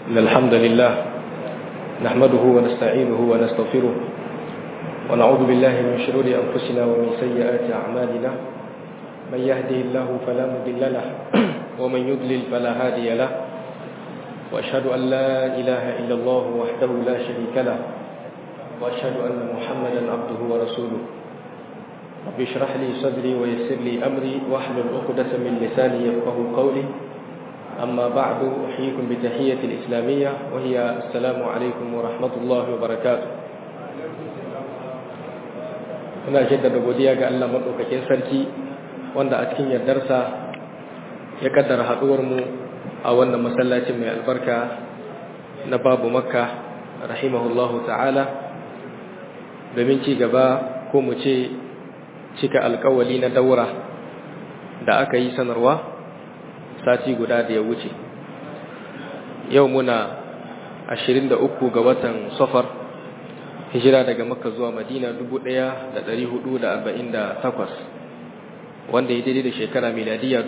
إن الحمد لله نحمده ونستعينه ونستغفره ونعوذ بالله من شرور أنفسنا ومن سيئات أعمالنا من يهده الله فلا مضل له ومن يضلل فلا هادي له وأشهد أن لا إله إلا الله وحده لا شريك له وأشهد أن محمدا عبده ورسوله رب اشرح لي صدري ويسر لي أمري واحلل عقدة من لساني يفقه قولي أما بعد أحييكم بتحية الإسلامية وهي السلام عليكم ورحمة الله وبركاته muna jaddada godiya ga Allah maɗaukakin sarki wanda a cikin yardarsa ya kaddara haɗuwarmu a wannan masallacin mai albarka na babu makka rahimahullahu ta'ala domin ci gaba ko mu ce cika alkawali na daura da aka yi sanarwa sati guda da ya wuce yau muna 23 ga watan safar hijira daga makka zuwa madina 1448 wanda ya daidai da shekara miladiya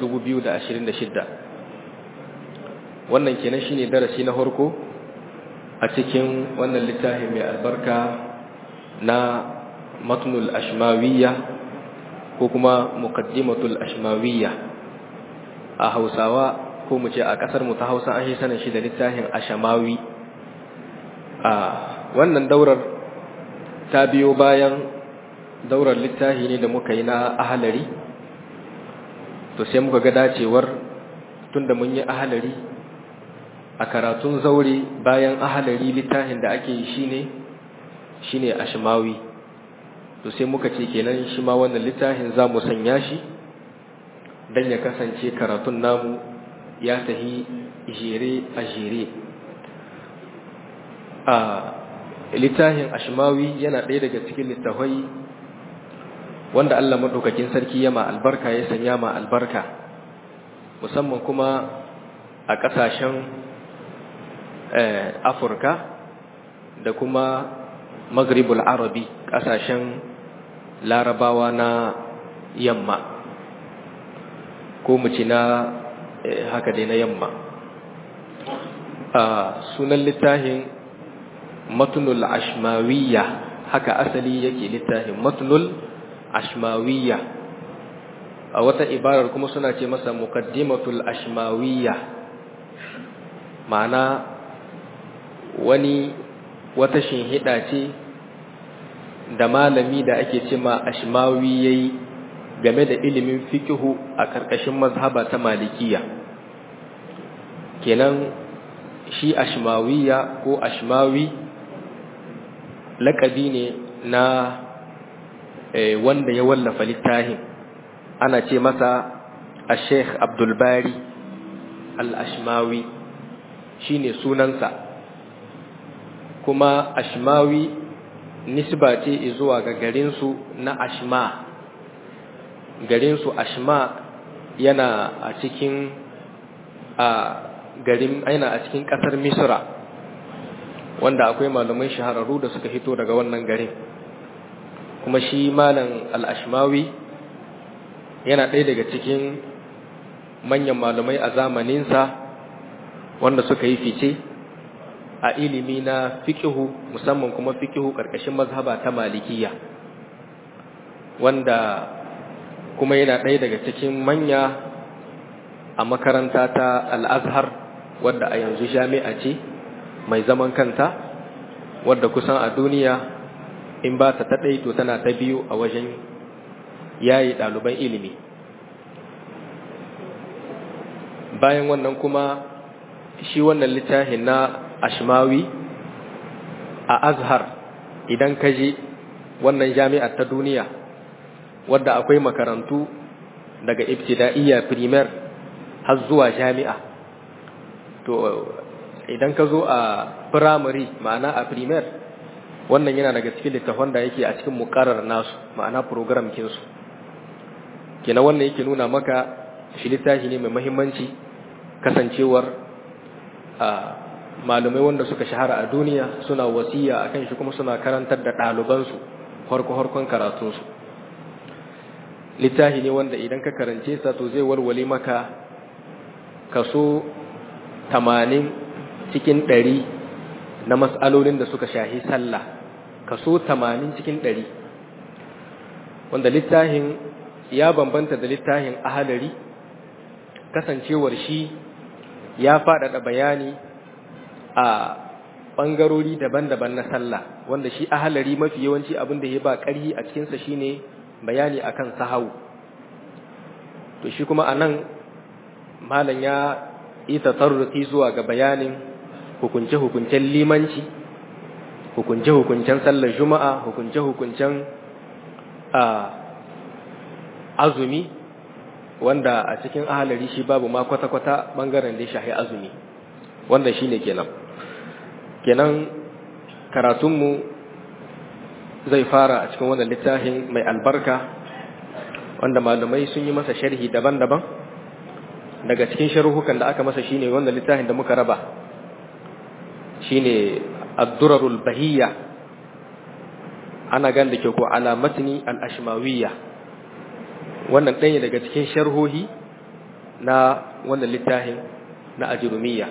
2026 wannan kenan shine darasi na farko a cikin wannan littafi mai albarka na matnul ashmawiyya ko kuma muqaddimatul ashmawiyya a hausawa ko mu ce a kasar mu ta hausa an yi sanin shi da littafin ashamawi a wannan daurar ta biyo bayan daurar littafi ne da muka yi na ahalari to sai muka ga dacewar tunda mun yi ahalari a karatun zaure bayan ahalari littafin da ake yi shine shine ashmawi to sai muka ce kenan shi ma wannan littafin za mu sanya shi don ya kasance karatun namu ya tahi jere a jere a littafin ashmawi yana ɗaya daga cikin littafai wanda Allah maɗaukakin sarki ya ma albarka ya sanya ma albarka musamman kuma a ƙasashen afirka da kuma maghribul arabi ƙasashen larabawa na yamma ko mu ci na haka dai na yamma a sunan littafin matnul ashmawiyya haka asali yake littafin matnul ashmawiyya a wata ibarar kuma suna ce masa muqaddimatul ashmawiyya ma'ana wani wata shinhida ce da malami da ake ce ma ashmawi yayi game da ilimin fikihu a karkashin mazhaba ta malikiya kenan shi ashmawiya ko ashmawi lakabi ne na wanda ya wallafa littafin ana ce masa a sheikh abdulbari al-ashmawi shine sunansa kuma ashmawi nisba ce zuwa ga garinsu na ashma garinsu ashma yana a cikin a garin aina a cikin kasar misra wanda akwai malamai shahararru da suka hito daga wannan garin kuma shi malam al-ashmawi yana ɗaya daga cikin manyan malamai a zamaninsa wanda suka yi fice a ilimi na fikihu musamman kuma fikihu ƙarƙashin mazhaba ta malikiya wanda kuma yana ɗaya daga cikin manya a makaranta ta al'azhar wadda a yanzu jami'a ce mai zaman kanta wadda kusan a duniya in ba ta taɗai to tana ta biyu a wajen yayi ɗaliban ilimi bayan wannan kuma shi wannan littafin na ashmawi a azhar idan ka je wannan jami'ar ta duniya wadda akwai makarantu daga ibtida'iyya primer har zuwa jami'a to idan ka zo a primary ma'ana a primer wannan yana daga cikin littafan da yake a cikin mukarar nasu ma'ana program kinsu kenan wannan yake nuna maka shi littafi ne mai mahimmanci kasancewar a malumai wanda suka shahara a duniya suna wasiya akan shi kuma suna karantar da ɗalibansu harko-harkon karatunsu littafi ne wanda idan ka karance sa to zai walwale maka kaso tamanin cikin ɗari na matsalolin da suka shahi sallah kaso tamanin cikin ɗari wanda littafin ya bambanta da littafin ahalari kasancewar shi ya faɗaɗa bayani a ɓangarori daban-daban na sallah wanda shi ahalari mafi yawanci abin da ya ba ƙarhi a cikinsa shine bayani akan sahau to shi kuma anan malam ya yi tasarrufi zuwa ga bayanin hukunce-hukuncen limanci hukunce-hukuncen sallar juma'a hukunce-hukuncen azumi wanda a cikin ahalari shi babu ma kwata-kwata bangaren da ya shahi azumi wanda shi ne kenan kenan karatunmu zai fara a cikin wannan littafin mai albarka wanda malamai sun yi masa sharhi daban-daban daga cikin sharhukan da aka masa shine wannan littafin da muka raba shine ad-durarul bahiyya ana gan da ke ko alamatni al-ashmawiyya wannan ɗaya daga cikin sharhohi na wannan littafin na ajrumiyya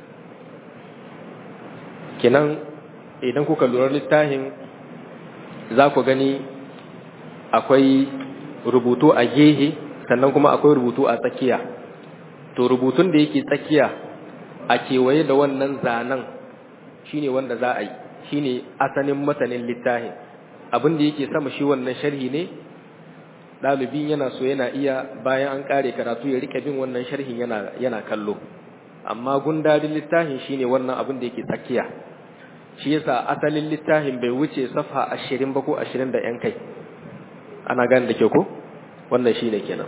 kenan idan kuka lura littafin za ku gani akwai rubutu a gehe sannan kuma akwai rubutu a tsakiya to rubutun da yake tsakiya a kewaye da wannan zanen shine wanda za a yi shine asalin matanin littafin abin da yake sama shi wannan sharhi ne ɗalibin yana so yana iya bayan an ƙare karatu ya rike bin wannan sharhin yana yana kallo amma gundarin littafin shine wannan abin da yake tsakiya shi yasa asalin littafin bai wuce safa ashirin ba ko ashirin da yan kai ana gane da ke ko wannan shine kenan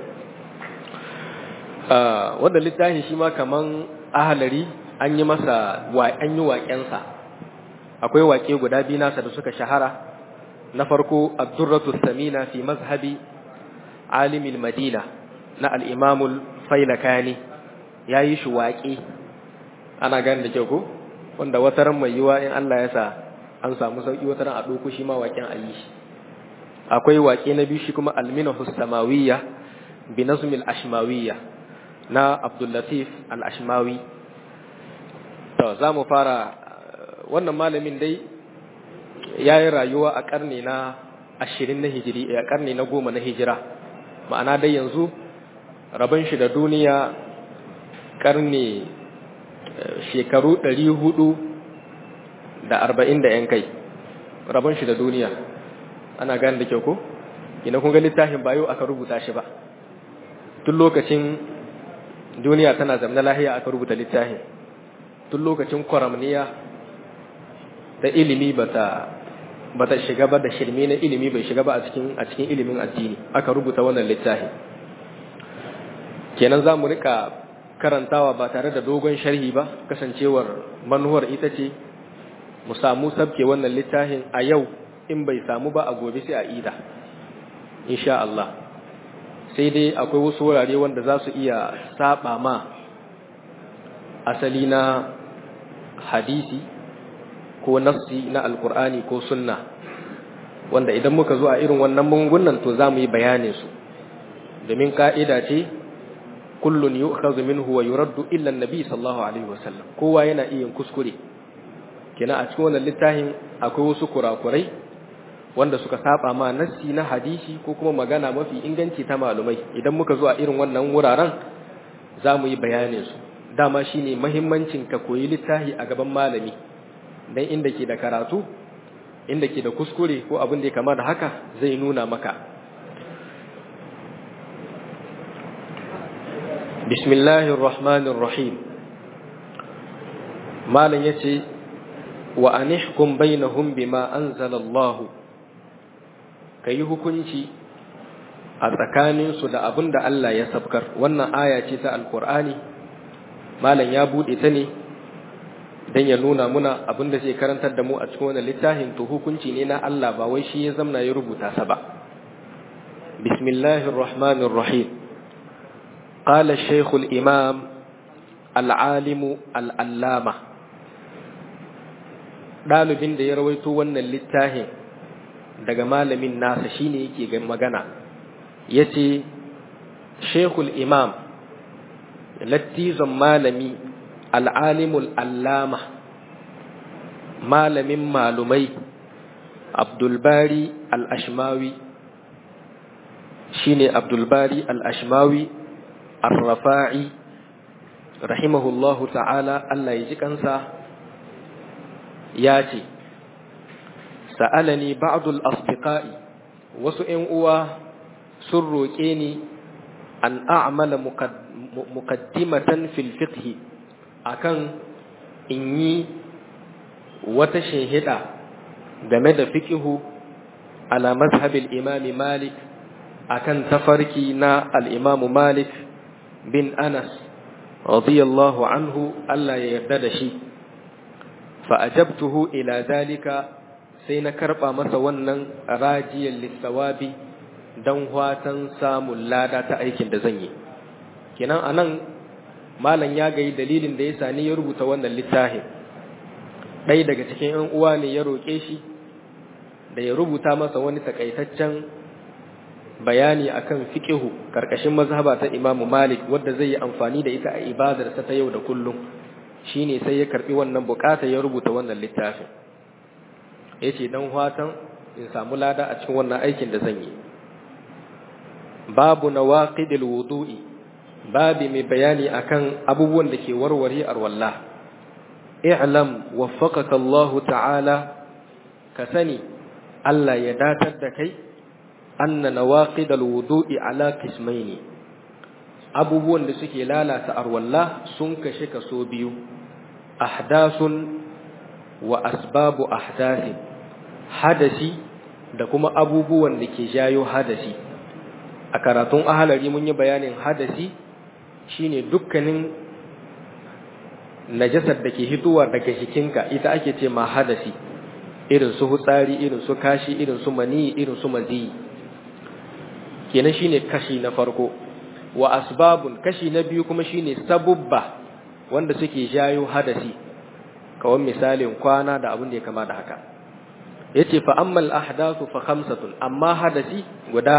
wannan littafin shi ma kaman ahalari an yi masa an yi waƙensa akwai waƙe guda biyu nasa da suka shahara na farko ad-durratu samina fi mazhabi alimil madina na al-imamul failakani yayi shi waƙe ana gane da kyau ko wanda wata ran mai yiwa in Allah ya sa an samu sauki wata ran a ɗauko shi ma waƙen ayi shi akwai waƙe na biyu shi kuma al-minahu samawiyya bi nazmil ashmawiyya na Abdul Latif al-Ashmawi to za mu fara wannan malamin dai ya yi rayuwa a ƙarni na ashirin na hijiri a ƙarni na goma na hijira ma'ana dai yanzu rabon shi da duniya ƙarni shekaru ɗari hudu da arba'in da ‘yan kai rabon shi da duniya ana gane da kyau ko ina kun ga littafin bayo aka rubuta shi ba tun lokacin duniya tana zamna lahiya aka rubuta littafin tun lokacin kwaramniya da ilimi bata bata shiga ba da shirme na ilimi bai shiga ba a cikin a cikin ilimin addini aka rubuta wannan littafi kenan za mu rika karantawa ba tare da dogon sharhi ba kasancewar manuwar ita ce mu samu sabke wannan littafin a yau in bai samu ba a gobe sai a ida insha Allah sai dai akwai wasu wurare wanda za su iya saba ma asali na hadisi ko nassi na alkur'ani ko sunna wanda idan muka zo a irin wannan mungunan to za mu yi bayanin su domin ka'ida ce kullun yu'khadhu minhu wa yuraddu illa an-nabi sallallahu alaihi wasallam kowa yana iya kuskure kina a cikin wannan littafin akwai wasu kurakurai wanda suka saba ma nassi na hadisi ko kuma magana mafi inganci ta malumai idan muka zo a irin wannan wuraren za mu yi bayanin su dama shine muhimmancin ka koyi littafi a gaban malami dan inda ke da karatu inda ke da kuskure ko abin da ya kama da haka zai nuna maka bismillahir rahmanir rahim malam yace wa anihkum bainahum bima anzala Allah kai hukunci a tsakanin su da abin da Allah ya sabkar wannan aya ce ta alqur'ani malam ya bude ta ne dan ya nuna muna abin da zai karantar da mu a cikin wannan littafin to hukunci ne na Allah ba wai shi ya zamna ya rubuta sa ba bismillahir rahmanir rahim qala shaykh al-imam al-alim al-allama dalibin da ya rawaito wannan littafin daga malamin nasa shine yake ga magana yace shaykh al-imam lattizan malami al'alimul allama malamin malumai abdulbari al'ashmawi shi ne abdulbari al'ashmawi arrafa'i rahimahullahu ta'ala Allah ya ji kansa ya ce sa'alani ba'dul asdiqa'i wasu ‘yan uwa sun roƙe ni an a'amala muqaddimatan fil fiqhi akan in yi wata shinhida game da fiqihu ala mazhabil imami malik akan tafarki na al-imamu malik bin anas radiyallahu anhu Allah ya yarda da shi fa ajabtuhu ila zalika sai na karba masa wannan rajiyar lissawabi don watan samun lada ta aikin da zan yi kenan anan malam ya gayi dalilin da ya sani ya rubuta wannan littafin ɗaya daga cikin ‘yan uwa ne ya roƙe shi da ya rubuta masa wani takaitaccen bayani akan fiƙihu ƙarƙashin mazhaba ta imamu malik wadda zai yi amfani da ita a ibadarsa ta yau da kullum shine sai ya karɓi wannan buƙata ya rubuta wannan littafin ya ce don watan in samu lada a cikin wannan aikin da zan yi babu na waƙidil wudu'i babi mai bayani akan abubuwan da ke warware arwallah i'lam waffaqaka Allah ta'ala ka sani Allah ya datar da kai anna nawaqidal wudu'i ala qismaini abubuwan da suke lalata arwallah sun kashe kaso biyu ahdasun wa asbabu ahdasi hadasi da kuma abubuwan da ke jayo hadasi a karatun ahalari mun yi bayanin hadasi shine dukkanin najasar da ke hitowa daga jikinka ita ake ce ma hadasi irin su hutsari irin su kashi irin su mani irin su mazi kenan shine kashi na farko wa asbabun kashi na biyu kuma shine sabubba wanda suke jayo hadasi kawai misalin kwana da abin da ya kama da haka yace fa ammal ahdathu fa khamsatun amma hadasi guda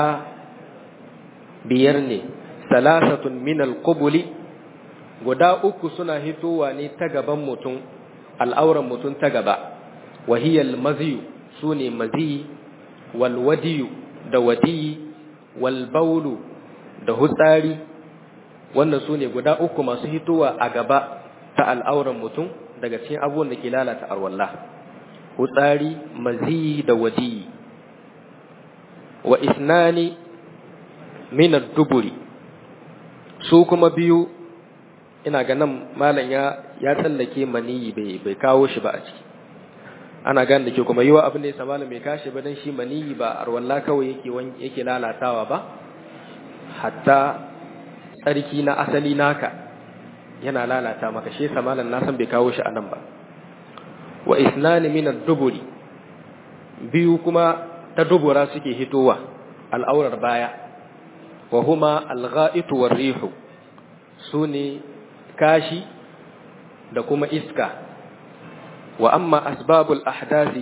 biyar ne salasatun min alqubuli guda uku suna hitowa ne ta gaban mutum al'auran mutum ta gaba wahiyal maziyu sune maziyi wal wadiyu da wadiyi wal baulu da hutsari wannan sune guda uku masu hitowa a gaba ta al'auran mutum daga cikin abubuwan da ke lalata arwallah hutsari maziyi da wadiyi wa isnani min ad-duburi su kuma biyu ina ganin malam ya ya tsallake maniyi bai bai kawo shi ba a ciki ana gane da ke kuma yiwa abin da ya malam bai kashi ba dan shi maniyi ba arwalla kawai yake yake lalatawa ba hatta tsarki na asali naka yana lalata maka shi yasa malam na san bai kawo shi anan ba wa isnani min ad-duburi biyu kuma ta dubura suke hitowa al'aurar baya wa huma al-gha'itu war-rihu sune kashi da kuma iska wa amma asbabul ahdasi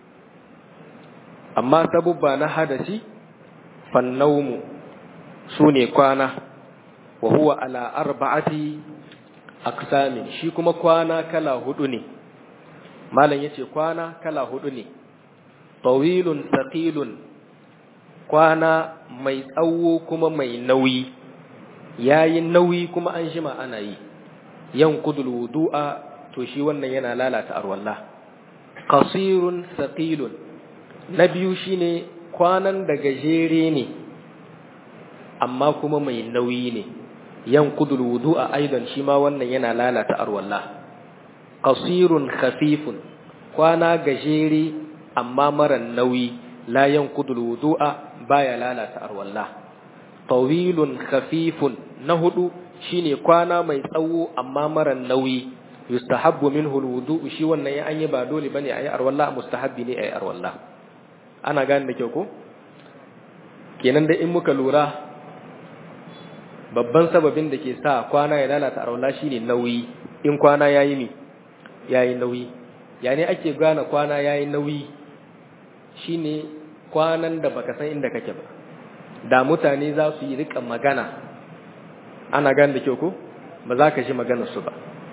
amma sabubba na hadasi fannaumu sune kwana wa huwa ala arba'ati aqsamin shi kuma kwana kala hudu ne malam yace kwana kala hudu ne tawilun thaqilun kwana mai tsawo kuma mai nauyi yayi nauyi kuma an shima ana yi yankudul wudu'a to shi wannan yana lalata arwallah qasirun thaqilun na biyu shine kwanan da gajere ne amma kuma mai nauyi ne yankudul wudu'a aidan shi ma wannan yana lalata arwallah qasirun khafifun kwana gajere amma mara nauyi la yankudul wudu'a baya lalata arwallah tawilun khafifun na hudu shine kwana mai tsawo amma mara nauyi yustahabbu minhu alwudu shi wannan ya anyi ba dole bane ayi arwalla mustahabbi ne ayi arwalla ana gane da kyau ko kenan da in muka lura babban sababin da ke sa kwana ya lalata arwalla shine nauyi in kwana yayi mi yayi nauyi yani ake gane kwana yayi nauyi shine kwanan da baka san inda kake ba da mutane za su yi rika magana ana gane da kyau ko ba za ka ji maganar su ba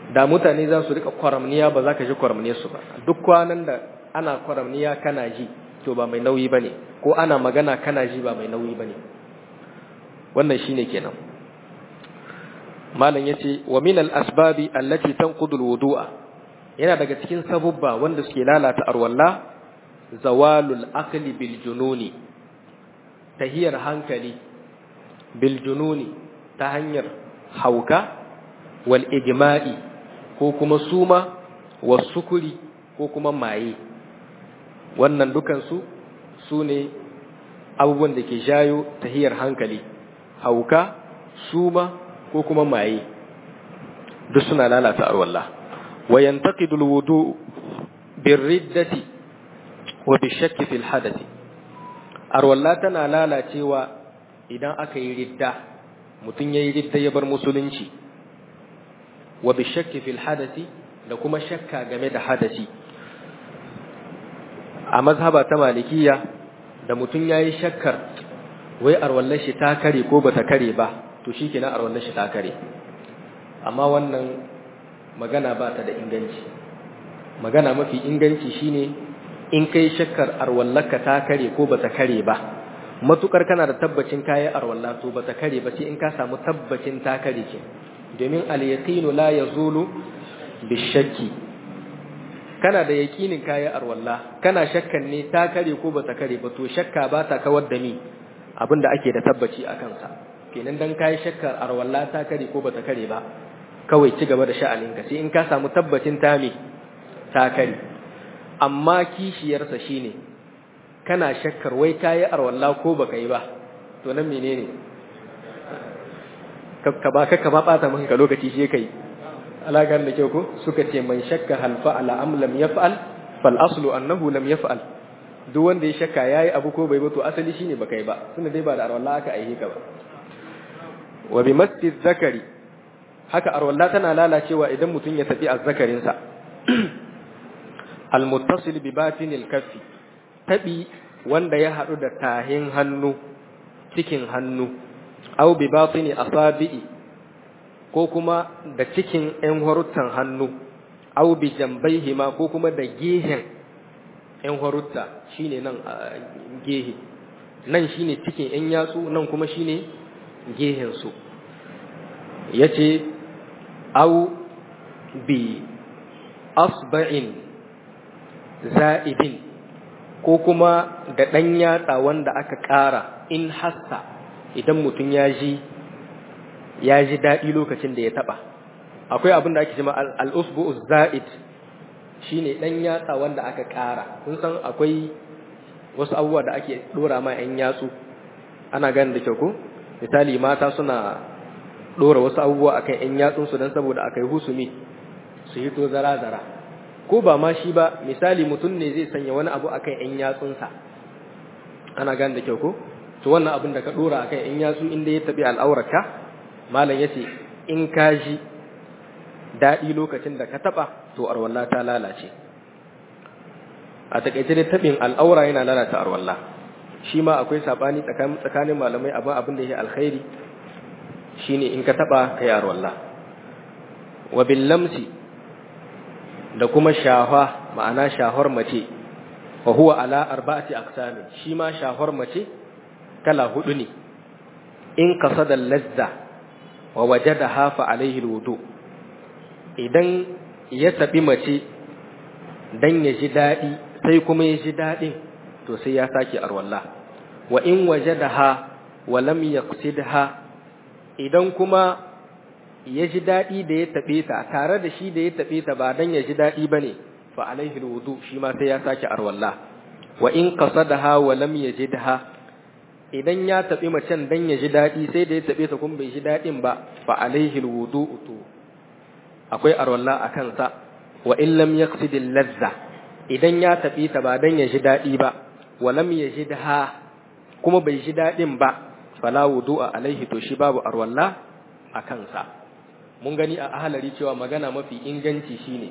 da mutane za su rika kwaramniya ba za ka ji kwaramniyar su ba duk kwanan da ana kwaramniya kana ji to ba mai nauyi bane ko ana magana kana ji ba mai nauyi bane wannan shine kenan malam yace wa min al asbabi allati tanqudu al wudu'a yana daga cikin sabubba wanda suke lalata arwalla zawalul aqli bil jununi tahiyar hankali bil jununi ta hanyar hauka wal ijma'i ko kuma suma was sukuri ko kuma maye wannan dukansu su ne abubuwan da ke jayo tahiyar hankali hauka suma ko kuma maye duk suna lalata arwallah wa yantaqidu alwudu birriddati wa bishakki fil hadathi arwallah tana lalacewa idan aka yi ridda mutum yayi ridda ya bar musulunci wa bishakki fil hadathi da kuma shakka game da hadasi a mazhaba ta malikiya da mutum ya yi shakkar wai arwallar shi ta kare ko ba ta kare ba to shi kenan arwallar shi ta kare amma wannan magana ba ta da inganci magana mafi inganci shine in kai shakkar arwallarka ta kare ko ba ta kare ba matukar kana da tabbacin kayan arwallah to ba ta kare ba sai in ka samu tabbacin ta kare ke domin al-yaqinu la yazulu bishakki kana da yakinin kayan arwalla kana shakkan ne ta kare ko ba ta kare ba to shakka ba ta kawar da ni abinda ake da tabbaci a kansa kenan dan kayi shakkar arwalla ta kare ko ba ta kare ba kawai ci gaba da sha'aninka sai in ka samu tabbacin ta me ta kare amma kishiyarsa shine kana shakkar wai kayi arwalla ko baka yi ba to nan menene ka ba ka ba bata maka lokaci shi kai alagar da kyau ko suka ce man shakka hal fa'ala am lam yaf'al fal aslu annahu lam yaf'al duk wanda ya shakka yayi abu ko bai ba to asali shine baka yi ba tunda dai ba da arwalla aka aihe ka ba wa bi masjid zakari haka arwalla tana lalacewa idan mutum ya tafi azzakarin sa al muttasil bi batinil kaffi tabi wanda ya hadu da tahin hannu cikin hannu aw bi batini asabi'i ko kuma da cikin ‘yan haruttan hannu, au bi jambaihi ma ko kuma da gehen ‘yan harutta shi ne nan gehe, nan shi ne cikin ‘yan yatsu nan kuma shi ne gehensu. Ya ce, au bi asba'in za'idin ko kuma da ɗan yatsa wanda aka ƙara in hassa idan mutum ya ji ya ji daɗi lokacin da ya taɓa akwai abin da ake cima al'usbu za'id shi ne ɗan yatsa wanda aka ƙara kun san akwai wasu abubuwa da ake ɗora ma ‘yan yatsu ana gani da kyau ko misali mata suna ɗora wasu abubuwa a kan ‘yan yatsunsu don saboda aka yi husumi su hito zara-zara ko ba ma shi ba misali mutum ne zai sanya wani abu a kan ‘yan yatsunsa ana gani da kyau ko to wannan abin da ka ɗora a kan ‘yan yatsu inda ya taɓi al'aurarka malam yace in ka ji daɗi lokacin da ka taɓa to arwalla ta lalace a takaice dai taɓin al'aura yana lalata arwalla shi ma akwai saɓani tsakanin malamai abin abin da ya alkhairi shine in ka taɓa ka yi arwalla wa bin lamsi da kuma shafa ma'ana shahar mace wa huwa ala arba'ati aqsami shi ma shahar mace kala hudu ne in kasada lazza wa wajadaha fa alaihi alwudu idan ya tabi mace dan ya ji dadi sai kuma ya ji dadin to sai ya sake arwalla wa in wajadaha wa lam yaqsidha idan kuma ya ji dadi da ya tabe ta tare da shi da ya tabe ta ba dan ya ji dadi bane fa alaihi alwudu shi ma sai ya sake arwalla wa in qasadaha wa lam yajidha idan ya taɓi macen dan ya ji daɗi sai da ya taɓe ta kuma bai ji daɗin ba fa alaihi alwudu'u to akwai arwalla a kansa wa in lam yaqsidil ladza idan ya taɓe ta ba dan ya ji daɗi ba wa lam yajidha kuma bai ji daɗin ba fala wudu'a alaihi to shi babu arwalla a kansa mun gani a ahalari cewa magana mafi inganci shine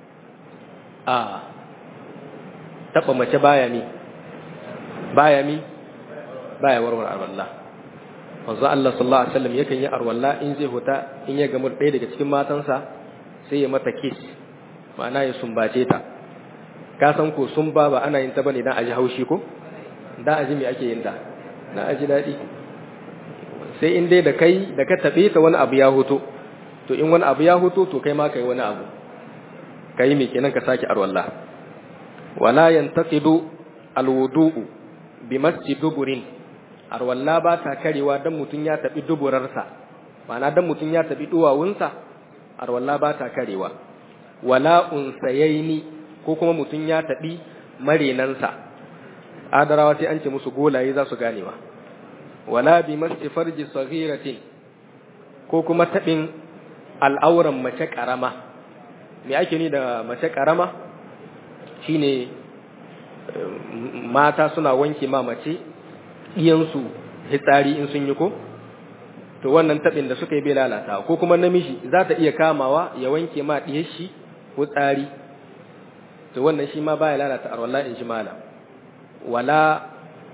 a taɓa mace baya mi baya mi baya warware arwalla manzo Allah sallallahu alaihi wasallam yakan yi arwalla in zai huta in ya gamu ɗaya daga cikin matansa sai ya mata kiss ma'ana ya sumbace ta ka san ko sumba ba ana yin ta bane dan aji haushi ko dan aji me ake yin ta dan aji dadi sai in dai da kai da ka tabe ta wani abu ya hoto to in wani abu ya hoto to kai ma kai wani abu kai me kenan ka saki arwalla wala yantaqidu alwudu'u bi masjid duburin arwalla ba ta karewa dan mutun ya tabi duburarsa ma'ana dan mutun ya tabi duwawunsa arwalla ba ta karewa wala unsayaini ko kuma mutun ya tabi marenansa adarawa sai an ce musu golaye za su ganewa wala bi masjid farji saghiratin ko kuma tabin al'auran mace karama me ake ni da mace karama shine mata suna wanke ma mace iyansu hitsari in sun yi ko to wannan tabin da suka yi bai lalata ko kuma namiji za ta iya kamawa ya wanke ma diyar shi ko tsari to wannan shi ma baya lalata arwallah in ji mala wala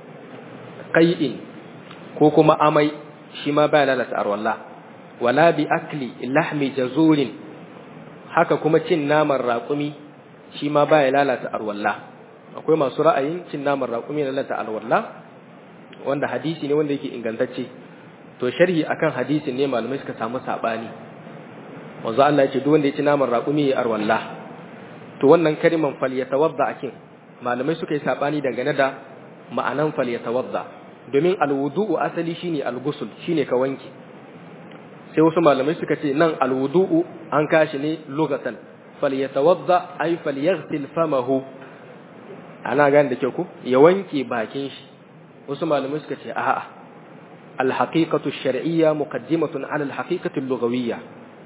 qai'in ko kuma amai shi ma baya lalata arwallah wala bi akli lahmi jazurin haka kuma cin naman raƙumi shi ma baya lalata arwallah akwai masu ra'ayin cin naman raƙumi na lalata alwallah wanda hadisi ne wanda yake ingantacce to sharhi akan hadisin ne malamai suka samu sabani wanzu Allah ya ce duk wanda ya ci naman raƙumi ya arwallah to wannan kaliman falyatawadda akin malamai suka yi sabani dangane da ma'anan falyatawadda domin alwudu'u asali shine algusul shine ka wanke sai wasu malamai suka ce nan alwudu'u an kashi ne lugatan falyatawadda ay falyaghsil famahu ana gane da kyau ku ya wanke bakin shi wasu malamai suka ce a'a alhaqiqatu shar'iyya muqaddimatun ala alhaqiqati lughawiyya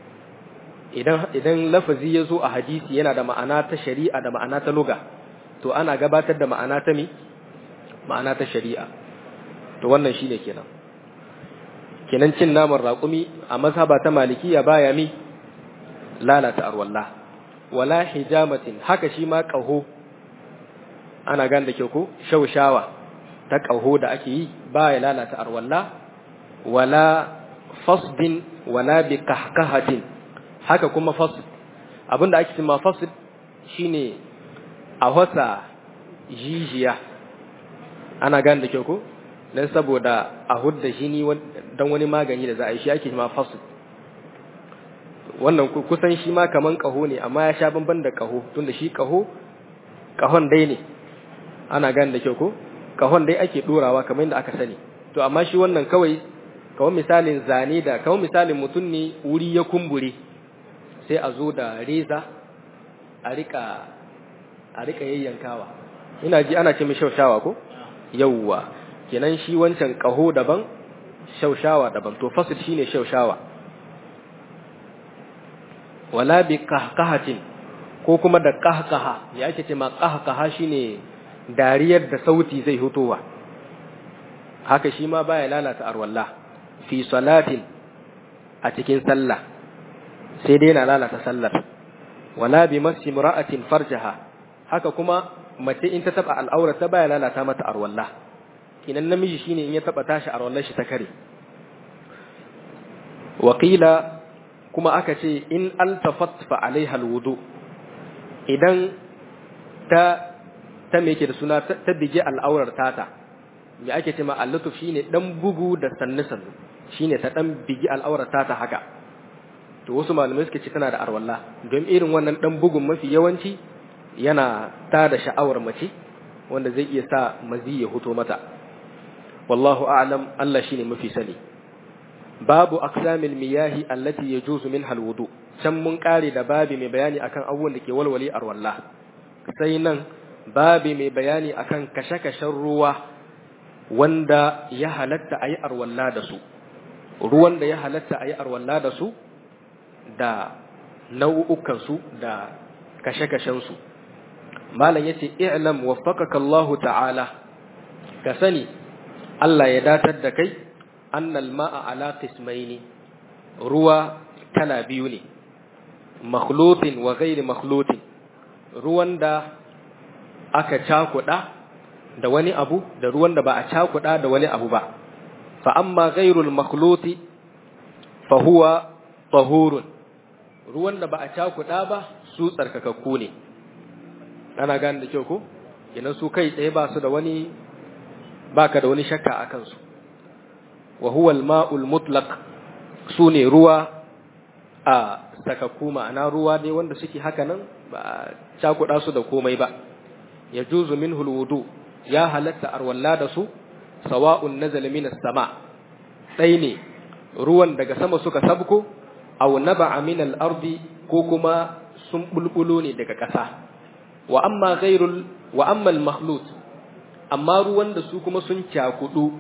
idan idan lafazi yazo a hadisi yana da ma'ana ta shari'a da ma'ana ta lugha to ana gabatar da ma'ana ta mi ma'ana ta shari'a to wannan shine kenan kenan cin naman raƙumi a mazhaba ta malikiya baya mi lalata arwallah wala hijamatin haka shi ma ƙaho ana gan da kyau ko shaushawa ta ƙaho da ake yi ba ya lalata arwalla wala fasdin wala bi kahkahatin haka kuma fasd abinda ake cewa fasd shine a wasa jijiya ana gan da kyau ko dan saboda a hudda jini dan wani magani da za a yi shi ake cewa fasd wannan kusan shi ma kaman ƙaho ne amma ya sha bamban da ƙaho tunda shi ƙaho ƙahon dai ne ana gane da kyau ko kahon dai ake dorawa kamar yadda aka sani to amma shi wannan kawai kawai misalin zane da kawai misalin mutum ne wuri ya kumbure sai a zo da reza a rika a rika yayyankawa ina ji ana ce mai shaushawa ko yawwa kenan shi wancan kaho daban shaushawa daban to fasil shine shaushawa wala bi kahkahatin ko kuma da kahkaha ya ake ce ma kahkaha shine dariyar da sauti zai hutowa haka shi ma baya lalata arwalla fi salatin a cikin sallah sai dai yana lalata sallar wala bi masi mura'atin farjaha haka kuma mace in ta taba al'aura ta baya lalata mata arwalla kinan namiji shine in ya taba tashi arwallar shi ta kare wakila kuma aka ce in altafat fa alaiha alwudu idan ta ta me yake da suna ta bige al'aurar tata me ake ce ma allutuf shine dan bugu da sannu sannu shine ta dan bigi al'aurar tata haka to wasu malamai suka ce tana da arwalla don irin wannan dan bugun mafi yawanci yana ta da sha'awar mace wanda zai iya sa mazi ya huto mata wallahu a'lam Allah shine mafi sani babu aqsamil miyahi allati yajuzu minha alwudu can mun kare da babi mai bayani akan abubuwan da ke walwale arwalla sai nan babi mai bayani akan kashe-kashen ruwa wanda ya halatta a yi arwalla da su ruwan da ya halatta a yi arwalla da su da nau'ukansu da kashe-kashensu malam ya ce i'lam waffaqaka Allahu ta'ala ka sani Allah ya datar da kai annal ma'a ala qismaini ruwa kala biyu ne makhlutin wa ghairi makhlutin ruwan da aka cakuɗa da wani abu da ruwan da ba a cakuɗa da wani abu ba fa amma ghairul makhluti fa huwa tahurun ruwan da ba a cakuɗa ba su tsarkakakku ne ana gane da kyau ko kenan su kai tsaye ba su da wani baka da wani shakka a kansu wa huwa al-ma'ul mutlaq su ne ruwa a sakakku ma'ana ruwa ne wanda suke haka nan ba a cakuɗa su da komai ba ya juzu min hulwudu ya halatta arwalla da su sawa'un nazala minas sama ɗai ne ruwan daga sama suka sabko aw naba'a min al-ardi ko kuma sun bulbulo ne daga ƙasa wa amma ghairul wa amma al-makhlut amma ruwan da su kuma sun cakudu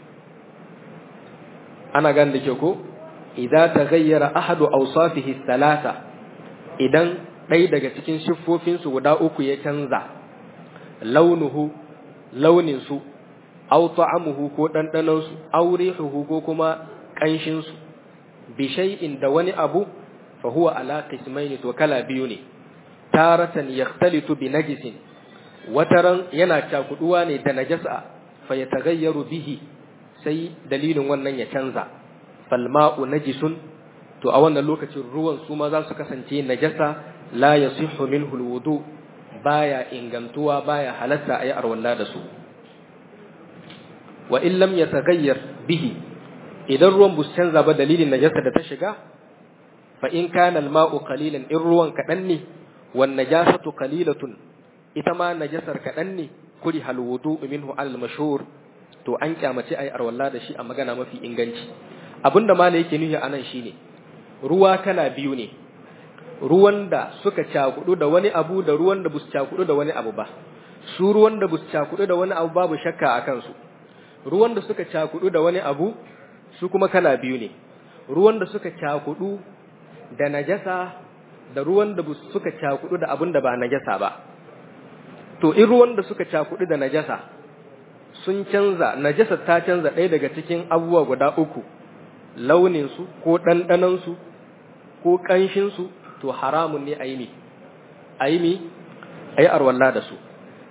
ana gan da ke ko idza taghayyara ahadu awsafihi thalatha idan ɗaya daga cikin siffofin su guda uku ya canza launuhu launin su aw ta'amuhu ko dandanon su aw rihuhu ko kuma kanshin su bi shay'in da wani abu fa huwa ala qismayn to kala biyu ne taratan yakhtalitu bi najisin wataran yana cakuduwa ne da najasa fa yataghayyaru bihi sai dalilin wannan ya canza falma'u najisun to a wannan lokacin ruwan su ma za su kasance najasa la yasihhu minhu alwudu baya ingantuwa baya halatta ayi arwalla da su wa in lam yataghayyar bihi idan ruwan bus canza ba dalilin najasa da ta shiga fa in kana alma'u qalilan in ruwan kadan ne wan najasatu qalilatun ita ma najasar kadan ne kuri halwudu minhu al mashhur to an kyamace ai arwalla da shi a magana mafi inganci abinda malai yake nuhi anan shine ruwa kala biyu ne ruwan da suka cakudu da wani abu da ruwan da bus cakudu da wani abu ba su ruwan da bus cakudu da wani abu babu shakka a kansu ruwan da suka cakudu da wani abu su kuma kala biyu ne ruwan da suka cakudu da najasa da ruwan da suka cakudu da abin da ba najasa ba to in ruwan da suka cakudu da najasa sun canza najasa ta canza ɗaya daga cikin abubuwa guda uku launinsu ko ɗanɗanansu ko ƙanshinsu to haramun ne a yi mi a yi mi a yi arwalla da su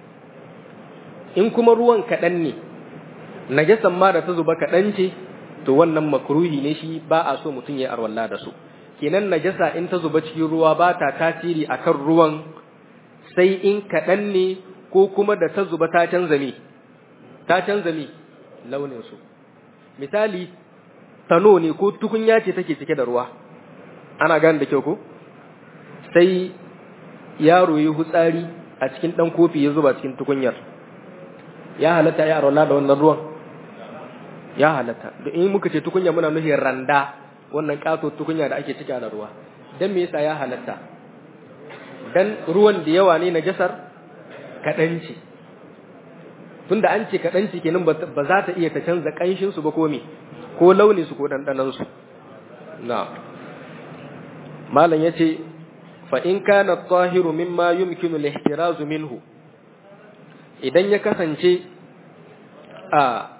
in kuma ruwan kaɗan ne najasan ma da ta zuba kaɗan ce to wannan makruhi ne shi ba a so mutum ya arwalla da su kenan najasa in ta zuba cikin ruwa ba ta tasiri akan ruwan sai in kaɗan ne ko kuma da ta zuba ta canza mi ta canza mi launinsu misali tano ne ko tukunya ce take cike da ruwa ana gane da kyau ko sai yaro yi hutsari a cikin ɗan kofi ya zuba cikin tukunyar ya halatta ya arola da wannan ruwan ya halatta da in muka ce tukunya muna nufin randa wannan kato tukunya da ake cika da ruwa dan me yasa ya halatta dan ruwan da yawa ne najasar kaɗan ce tunda an ce kaɗan ce kenan ba za ta iya ta canza ƙanshin su ba ko me ko launin su ko ɗanɗanon su na malam yace fa in kana at-tahiru mimma yumkinu al-ihtiraz minhu idan ya kasance a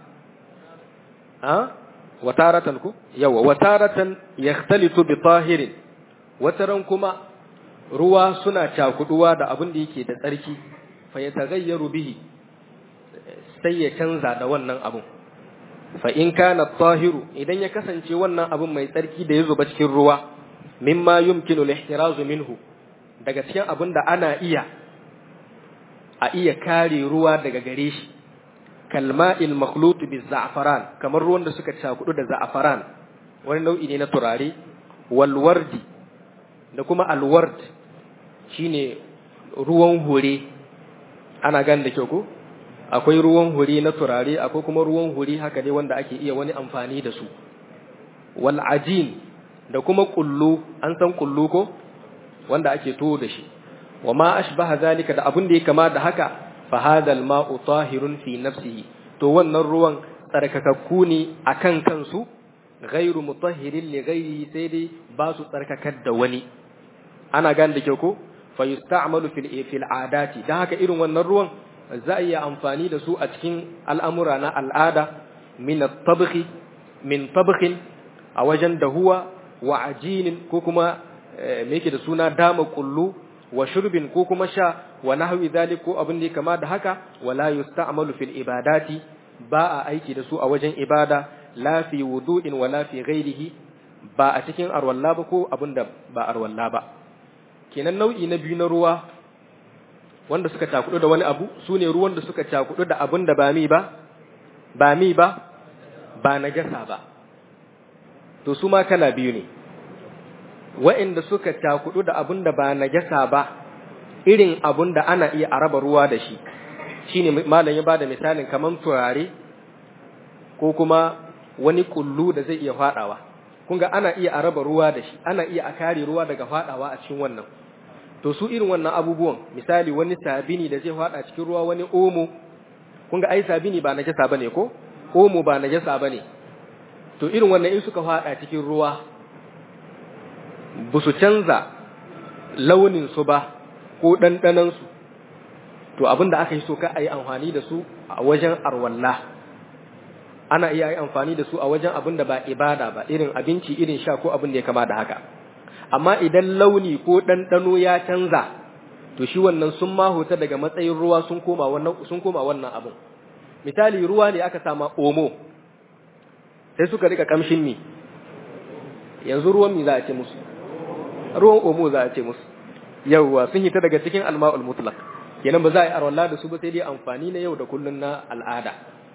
a wataratan ku yawa wataratan yakhtalitu bi tahirin wataran kuma ruwa suna cakuduwa da abin da yake da tsarki fa ya tagayyaru bihi sai ya canza da wannan abun fa in kana tahiru idan ya kasance wannan abun mai tsarki da ya zuba cikin ruwa mimma yumkinu al-ihtirazu minhu daga cikin abin da ana iya a iya kare ruwa daga gare shi kalma'il makhlut bi za'faran kamar ruwan da suka cakudu da za'faran wani nau'i ne na turare wal wardi da kuma alward shine ruwan hure ana gan da kyau ko akwai ruwan hure na turare akwai kuma ruwan hure haka dai wanda ake iya wani amfani da su wal ajin da kuma kullu an san kullu ko wanda ake tuwo da shi wa ma ashbaha zalika da abin da ya kama da haka fa hadha al ma'u tahirun fi nafsihi to wannan ruwan tsarkakakku ne akan kansu ghairu mutahhirin li ghairihi sai dai ba su tsarkakar da wani ana gane da kyau ko fa yusta'malu fil fil adati dan haka irin wannan ruwan za a iya amfani da su a cikin al'amura na al'ada min at-tabkhi min tabkhin a wajen dahuwa wa ajinin ko kuma me yake da suna dama kullu wa shurbin ko kuma sha wa nahwi dhalik ko abin da kama da haka wala yusta'malu fil ibadati ba a aiki da su a wajen ibada la fi wudu'in wala fi ghairihi ba a cikin arwalla ba ko abin da ba arwalla ba kenan nau'i na biyu na ruwa wanda suka cakudu da wani abu su ne ruwan da suka cakudu da abin da ba mi ba ba mi ba ba najasa ba to su ma kala biyu ne wa'inda suka cakudu da abin da ba najasa ba irin abin da ana iya araba ruwa da shi shine malam ya bada misalin kaman turare ko kuma wani kullu da zai iya fadawa kun ga ana iya araba ruwa da shi ana iya a kare ruwa daga fadawa a cikin wannan to su irin wannan abubuwan misali wani sabini da zai fada cikin ruwa wani omo kun ga ai sabini ba najasa bane ko omo ba najasa bane to irin wannan in suka fada cikin ruwa ba su canza launin su ba ko ɗanɗanan su to abin da aka yi so ka a yi amfani da su a wajen arwalla ana iya yi amfani da su a wajen abin da ba ibada ba irin abinci irin sha ko abin da ya kama da haka amma idan launi ko ɗanɗano ya canza to shi wannan sun mahuta daga matsayin ruwa sun koma wannan sun koma wannan abin misali ruwa ne aka sama omo sai suka rika kamshin mi yanzu ruwan mi za a ce musu ruwan omo za a ce musu yawwa sun hita daga cikin alma'ul mutlaq kenan ba za a yi arwalla da su ba sai dai amfani na yau da kullun na al'ada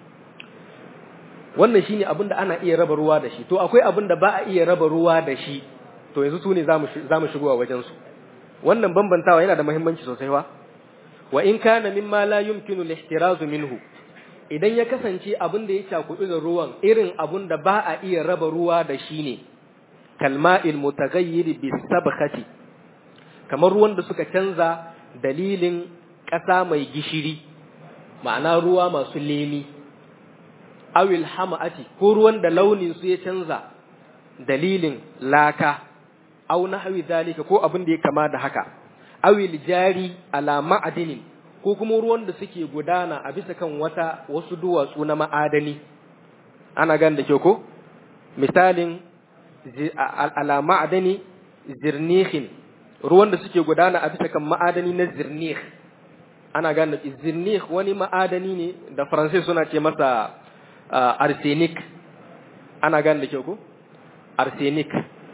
wannan shine abin da ana iya raba ruwa da shi to akwai abin da ba a iya raba ruwa da shi to yanzu su ne za mu shigowa wajen su wannan bambantawa yana da muhimmanci sosai wa wa in kana mimma la yumkinu al-ihtirazu minhu idan ya kasance abin da ya cakudu da ruwan irin abin da ba a iya raba ruwa da shi ne kalma'il mutaghayyir bis sabkhati kamar ruwan da suka canza dalilin ƙasa mai gishiri ma'ana ruwa masu lemi awil hama'ati ko ruwan da launin su ya canza dalilin laka aw nahwi zalika ko abin da ya kama da haka awil jari ala ma'adinin ko kuma ruwan da suke gudana a bisa kan wata wasu duwatsu na ma'adani ana gan da ke ko misalin ala ma'adani zirnihin ruwan da suke gudana a bisa kan ma'adani na zirnih ana gane zirnih wani ma'adani ne da faransai suna ce masa arsenic ana gane da kyau ko arsenic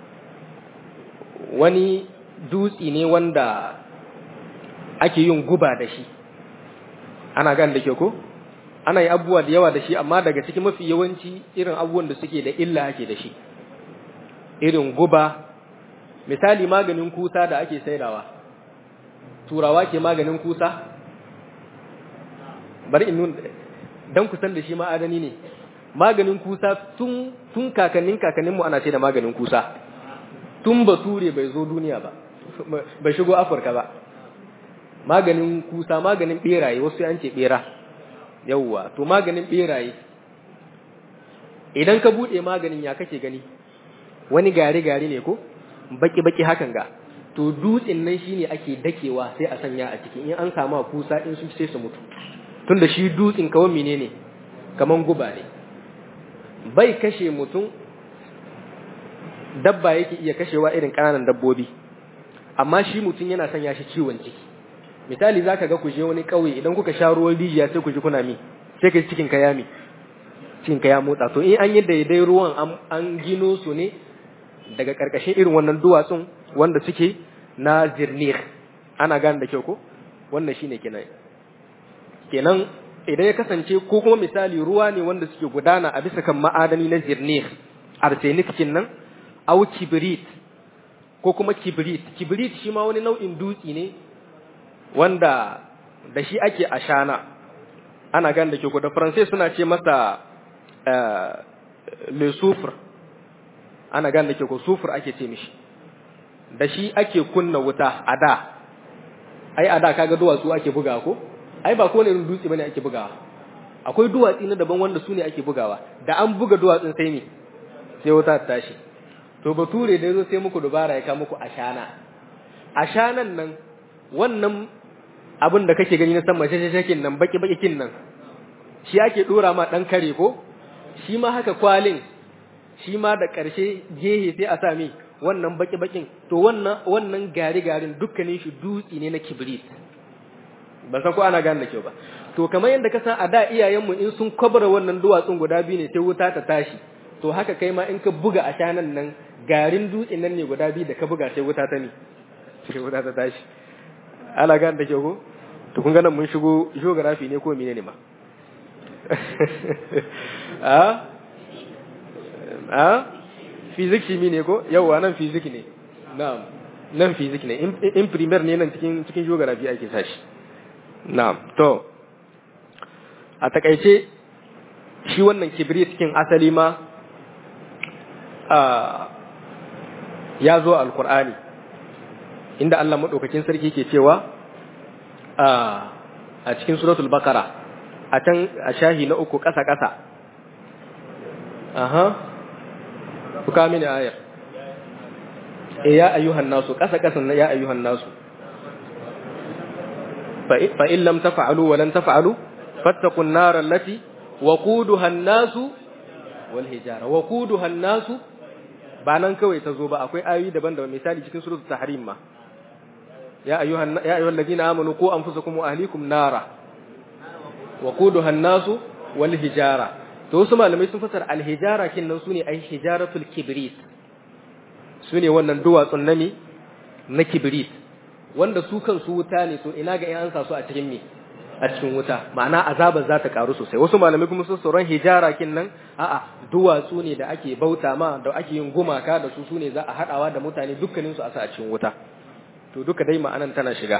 wani dutsi ne wanda ake yin guba da shi ana gane da kyau ko ana yi abubuwa da yawa da shi amma daga cikin mafi yawanci irin abubuwan da suke da illa ake da shi irin guba misali maganin kusa da ake saidawa turawa ke maganin kusa bari in nuna dan kusan da shi ma'adani ne maganin kusa tun tun kakannin kakannin mu ana ce da maganin kusa tun bature bai zo duniya ba bai shigo afirka ba maganin kusa maganin beraye wasu an ce bera yawwa to maganin beraye idan ka bude maganin ya kake gani wani gari gari ne ko baki baki hakan ga to dutsen nan shine ake dakewa sai a sanya a ciki in an samu kusa in sun sai su mutu tunda shi dutsen kawai menene kaman guba ne bai kashe mutum dabba yake iya kashewa irin ƙananan dabbobi amma shi mutum yana sanya shi ciwon ciki misali zaka ga ku je wani ƙauye idan kuka sha ruwan rijiya sai ku ji kuna mi sai ka cikin ka yami cikin ka ya motsa to in an yi daidai ruwan an gino su ne daga ƙarƙashin irin wannan duwatsun wanda suke na zirnir ana gane da kyau ko wannan shine kenan kenan idan ya kasance ko kuma misali ruwa ne wanda suke gudana a bisa kan ma'adani na zirnir arsenic nan au kibrit ko kuma kibrit kibrit shi ma wani nau'in dutsi ne wanda da shi ake ashana ana gane da kyau da faransai suna ce masa le soufre ana gane da ke ko sufur ake ce mishi da shi ake kunna wuta a da ai a da kaga duwatsu ake bugawa ko ai ba ko ne irin dutse bane ake bugawa akwai duwatsi na daban wanda su ne ake bugawa da an buga duwatsun sai ne sai wuta ta tashi to bature da yazo sai muku dubara ya kawo muku ashana ashanan nan wannan abin da kake gani na san mace shakin nan baki baki kin nan shi ake dora ma dan kare ko shi ma haka kwalin shi ma da ƙarshe gehe sai a sami wannan baki-bakin to wannan wannan gari-garin dukkanin shi dutsi ne na kibrit ban san ko ana gane da kyau ba to kamar yadda ka san a da iyayenmu in sun kwabra wannan duwatsun guda biyu ne sai wuta ta tashi to haka kai ma in ka buga a shanan nan garin dutsen nan ne guda biyu da ka buga sai wuta ta ne sai wuta ta tashi ala gan da ke ko to kun ga nan mun shigo geography ne ko menene ma a a physics shi ne ko yawa nan physics ne na'am nan physics ne in primer ne nan cikin cikin geography ake sashi na'am to a takaice shi wannan kibrit cikin asali ma ya zo alkur'ani inda Allah maɗaukakin sarki ke cewa a cikin suratul bakara a can a shahi na uku ƙasa-ƙasa aha kuka mini ayar e ya ayyuhan nasu ƙasa-ƙasan na ya ayyuhan nasu fa'in lam tafa'alu wa lam tafa'alu fattakun narar lati waquduha an-nasu wal hijara waquduha an-nasu ba nan kawai ta zo ba akwai ayoyi daban-daban misali cikin suratul tahrim ma ya ayyuhan ya ayyuhal ladina amanu qu anfusakum wa ahlikum nara waquduha an-nasu wal hijara to wasu malamai sun fasara al-hijara kinnan sune ai hijaratul kibrit sune wannan duwatsun nami na kibrit wanda su kansu wuta ne to ina ga in an sa su a cikin me a cikin wuta ma'ana azabar za ta karu sosai wasu malamai kuma sun tsoron hijara kin nan a'a duwatsu ne da ake bauta ma da ake yin gumaka da su sune za a hadawa da mutane dukkanin su a sa a cikin wuta to duka dai ma'anan tana shiga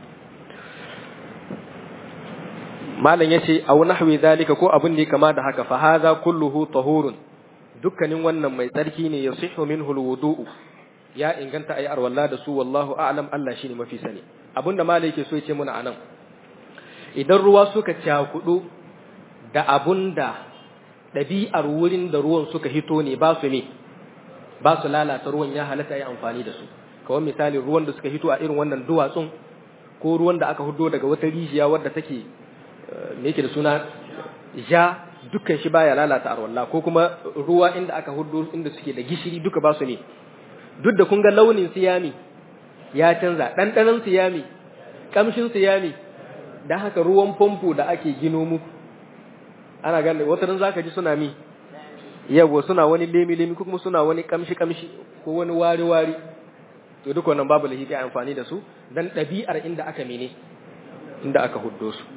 malam yace aw nahwi zalika ko abun ne kama da haka fa hadha kulluhu tahurun dukkanin wannan mai tsarki ne yasihu minhu alwudu'u ya inganta ayi arwalla da su wallahu a'lam Allah shine mafi sani abinda malai yake so ya ce muna anan idan ruwa suka cakudu da abun da ɗabi'ar wurin da ruwan suka hito ne ba su ne ba su lalata ruwan ya halatta yi amfani da su kawai misali ruwan da suka hito a irin wannan duwatsun ko ruwan da aka hudo daga wata rijiya wadda take me yake da suna ja dukkan shi baya lalata arwalla ko kuma ruwa inda aka hudo inda suke da gishiri duka ba su ne duk da kun ga launin siyami ya canza ɗanɗanon siyami ƙamshin siyami da haka ruwan famfo da ake gino muku ana gane wata ran zaka ji suna mi yawo suna wani lemi lemi kuma suna wani kamshi kamshi ko wani wari wari to duk wannan babu lahi kai amfani da su dan ɗabi'ar inda aka mene inda aka huddo su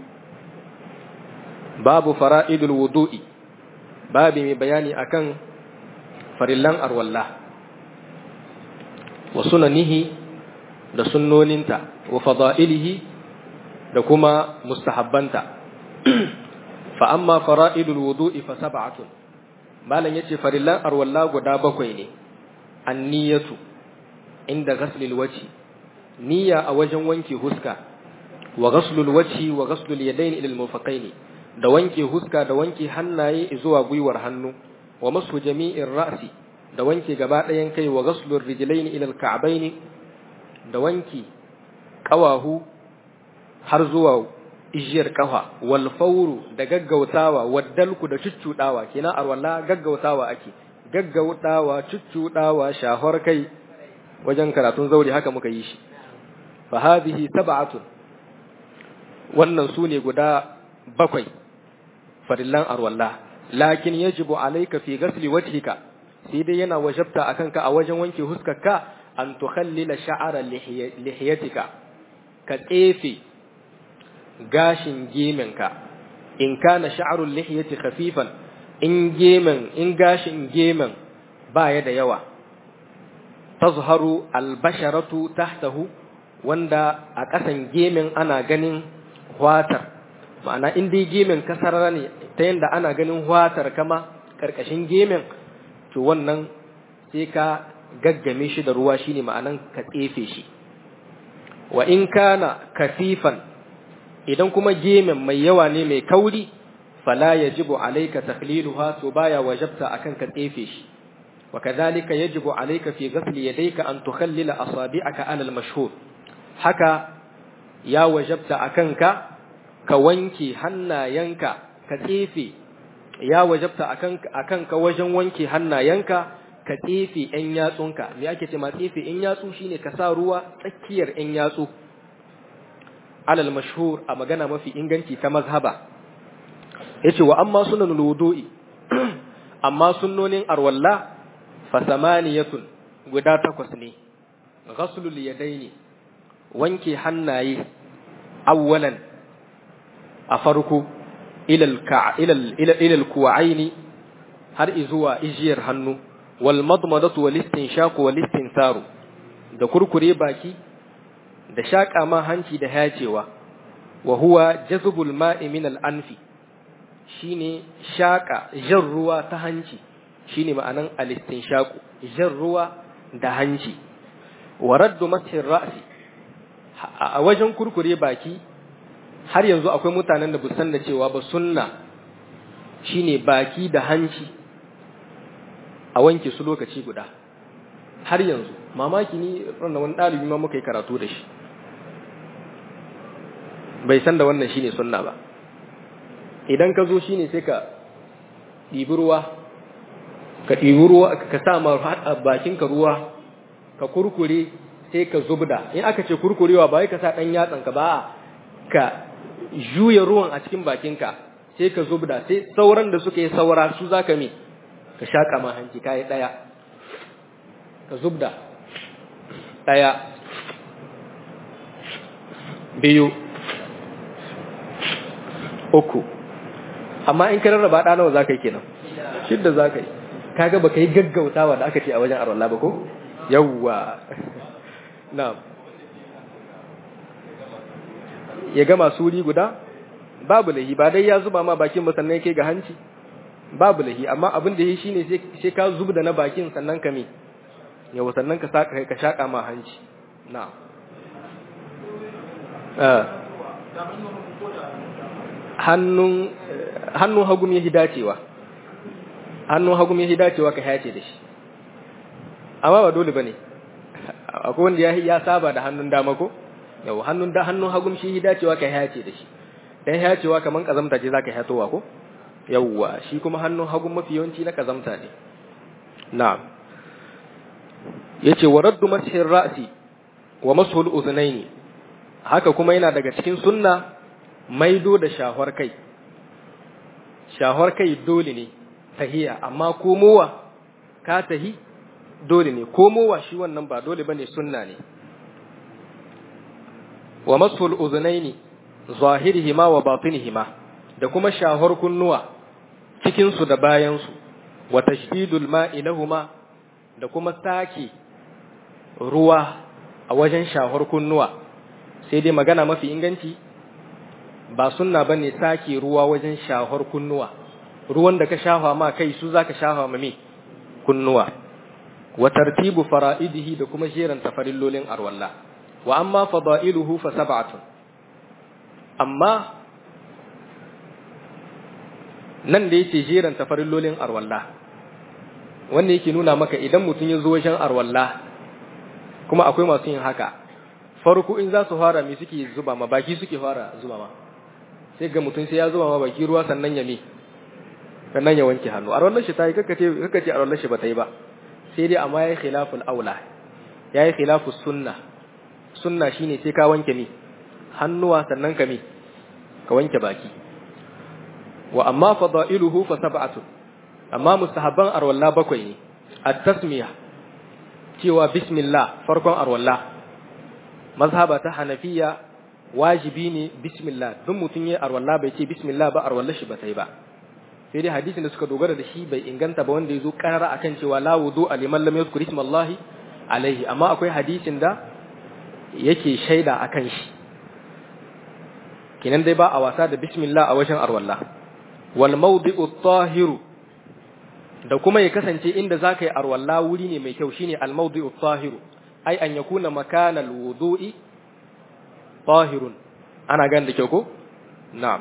babu fara'idul wudu'i babu mai bayani akan farillan arwalla wa sunanihi da sunnoninta wa fada'ilihi da kuma mustahabbanta fa amma fara'idul wudu'i fa sab'atun malan yace farillan arwalla guda bakwai ne anniyatu inda ghaslil wajhi niyya a wajen wanke huska wa ghaslul wajhi wa ghaslul yadayn ila al da wanke huska da wanke hannaye zuwa gwiwar hannu wa masu jami'in ra'si da wanke gaba ɗayan kai wa ghaslur rijlayn ila al da wanke ƙawahu har zuwa ijiyar kafa wal fawru da gaggautawa waddalku da cuccudawa kina arwalla gaggautawa ake gaggautawa cuccudawa shahar kai wajen karatun zauri haka muka yi shi fa hadhihi sab'atun wannan sune guda bakwai farillan arwalla lakin yajibu alayka fi ghasli wajhika sai dai yana wajabta akan ka a wajen wanke huskarka an tukhallila sha'ara lihiyatika ka tsefe gashin gemenka in kana sha'arul lihiyati khafifan in gemen in gashin gemen baya da yawa tazharu albasharatu tahtahu wanda a ƙasan gemen ana ganin hwatar ma'ana in dai gemen kasarara ne ta yanda ana ganin hwatar kama karkashin gemen to wannan sai ka gaggame shi da ruwa shine ma'anan ka tsefe shi wa in kana kasifan idan kuma gemen mai yawa ne mai kauri fala yajibu alayka takhliluha to baya wajabta akan ka tsefe shi wa kadhalika yajibu alayka fi ghasli yadayka an tukhallila asabi'aka ala al-mashhur haka ya wajabta akan ka ka wanke hannayenka ka tsefe ya wajabta akan akan ka wajen wanke hannayenka ka tsefe ‘yan yatsunka, me ake ce ma tsefe ‘yan yatsu shine ka sa ruwa tsakiyar ‘yan yatsu, alal mashhur a magana mafi inganci ta mazhaba. Ya ce wa amma sunan wudu'i, amma sunnonin arwalla fa samaniyatun guda takwas ne ghaslul yadaini wanke hannaye awwalan a farko ilal ilal kuwa'aini har izuwa ijiyar hannu wal madmadatu wal istinshaqu wal istinsaru da kurkure baki da shaƙa ma hanci da hacewa wa huwa jazbul ma'i min al anfi shine shaƙa jan ruwa ta hanci shine ma'anan al istinshaqu jan ruwa da hanci wa raddu mashi ra'si a wajen kurkure baki har yanzu akwai mutanen da busan da cewa ba sunna shine baki da hanci a wanke su lokaci guda har yanzu mamaki ni ranar wani ɗalibi ma muka yi karatu da shi bai san da wannan shine sunna ba idan ka zo shine sai ka ɗibi ruwa ka ɗibi ruwa ka sa ma bakinka ruwa ka kurkure sai ka zubda in aka ce kurkurewa ba wai ka sa ɗan yatsanka ba ka juya ruwan a cikin bakinka sai ka zubda sai sauran da suka yi saura su za ka mi ka shaƙa ma hanci ka yi ɗaya ka zubda ɗaya biyu uku amma in ka rarraba ɗa nawa za ka yi kenan shidda za ka yi kaga ba ka yi gaggautawa da aka ce a wajen arwallah ba ko yawwa na'am ya gama suri guda babu lahi ba dai ya zuba ma bakin ba sannan yake ga hanci babu lahi amma abin da yi shine sai ka zubda na bakin sannan ka me yawa sannan ka saka ka shaka ma hanci na'am hannun hannun hagum ya hidacewa hannun hagum ya hidacewa ka hace da shi amma ba dole bane akwai wanda ya saba da hannun dama ko yau hannun da hannun hagum shi dacewa kai hace da shi dan hacewa kaman kazamta ce zaka hatowa ko yawwa shi kuma hannun hagum mafi yawanci na kazamta ne na'am yace wa raddu mashir ra'si wa mashul uznaini haka kuma yana daga cikin sunna maido da shahwar kai shahwar kai dole ne tahiya amma komowa ka tahi dole ne komowa shi wannan ba dole bane sunna ne wa masul uzunaini zahirihima wa batinihima da kuma shahar kunnuwa cikin su da bayan su wa tashdidul ma'i lahuma da kuma sake ruwa a wajen shahar kunnuwa sai dai magana mafi inganci ba sunna bane sake ruwa wajen shahar kunnuwa ruwan da ka shafa ma kai su zaka shafa ma me kunnuwa wa tartibu fara'idihi da kuma jeran tafarillolin arwallah wa amma fada'iluhu fa sab'atun amma nan da yake jeran tafarillolin arwalla wanda yake nuna maka idan mutum ya zo wajen arwalla kuma akwai masu yin haka farko in za su fara me suke zuba ma baki suke fara zuba ma sai ga mutum sai ya zuba ma baki ruwa sannan ya me sannan ya wanke hannu arwallar shi ta yi kakkace kakkace arwallar shi ba ta yi ba sai dai amma yayi khilaful aula yayi khilafus sunna sunna shine sai ka wanke mi hannuwa sannan ka mi ka wanke baki wa amma fadailuhu fa sab'atu amma mustahabban arwalla bakwai ne at-tasmiya cewa bismillah farkon arwalla mazhaba ta hanafiya wajibi ne bismillah duk mutun yayi arwalla bai ce bismillah ba arwalla shi ba sai ba sai dai hadisin da suka dogara da shi bai inganta ba wanda yazo karara akan cewa la wudu liman lam yadhkur ismallahi alaihi amma akwai hadisin da yake shaida a kan shi kinan dai ba a wasa da bismillah a wajen arwallah wal mawdi'u tahiru da kuma ya kasance inda zaka yi arwallah wuri ne mai kyau shine al mawdi'u tahiru ai an yakuna makana al wudu'i tahirun ana ganin da kyau ko na'am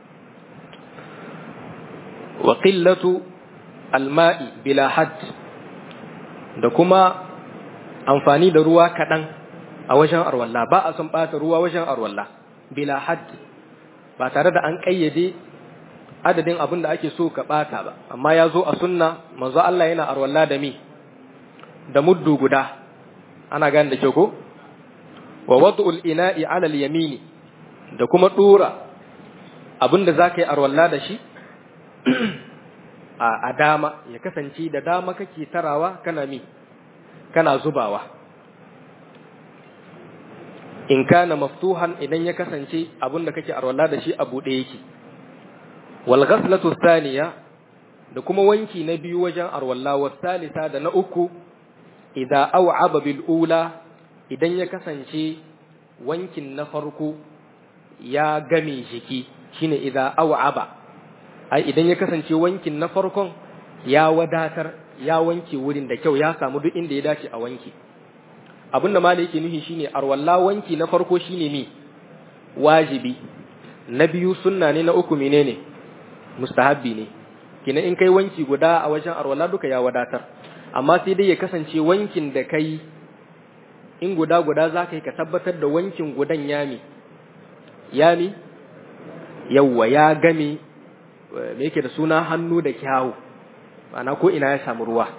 wa qillatu al ma'i bila hadd da kuma amfani da ruwa kaɗan a wajen arwalla ba a son ɓata ruwa wajen arwalla bila hadd ba tare da an ƙayyade adadin abin da ake so ka ɓata ba amma ya zo a sunna manzo Allah yana arwalla da mi da muddu guda ana gane da kyau ko wa wad'ul ina'i 'ala al-yamini da kuma dora abin da zaka yi arwalla da shi a dama ya kasance da dama kake tarawa kana mi kana zubawa in kana maftuhan idan ya kasance abin da kake arwala da shi a buɗe yake wal ghaslatu thaniya da kuma wanki na biyu wajen arwalla wa salisa da na uku idza aw'aba bil ula idan ya kasance wankin na farko ya game jiki shine idza aw'aba ai idan ya kasance wankin na farkon ya wadatar ya wanke wurin da kyau ya samu duk inda ya dace a wanki abinda malai yake nufi shine arwalla wanki na farko shine mi wajibi na biyu sunna ne na uku menene mustahabbi ne kina in kai wanki guda a wajen arwalla duka ya wadatar amma sai dai ya kasance wankin da kai in guda guda za ka yi ka tabbatar da wankin gudan yami yami yawwa ya game me yake da suna hannu da kyawu ma'ana ko ina ya samu ruwa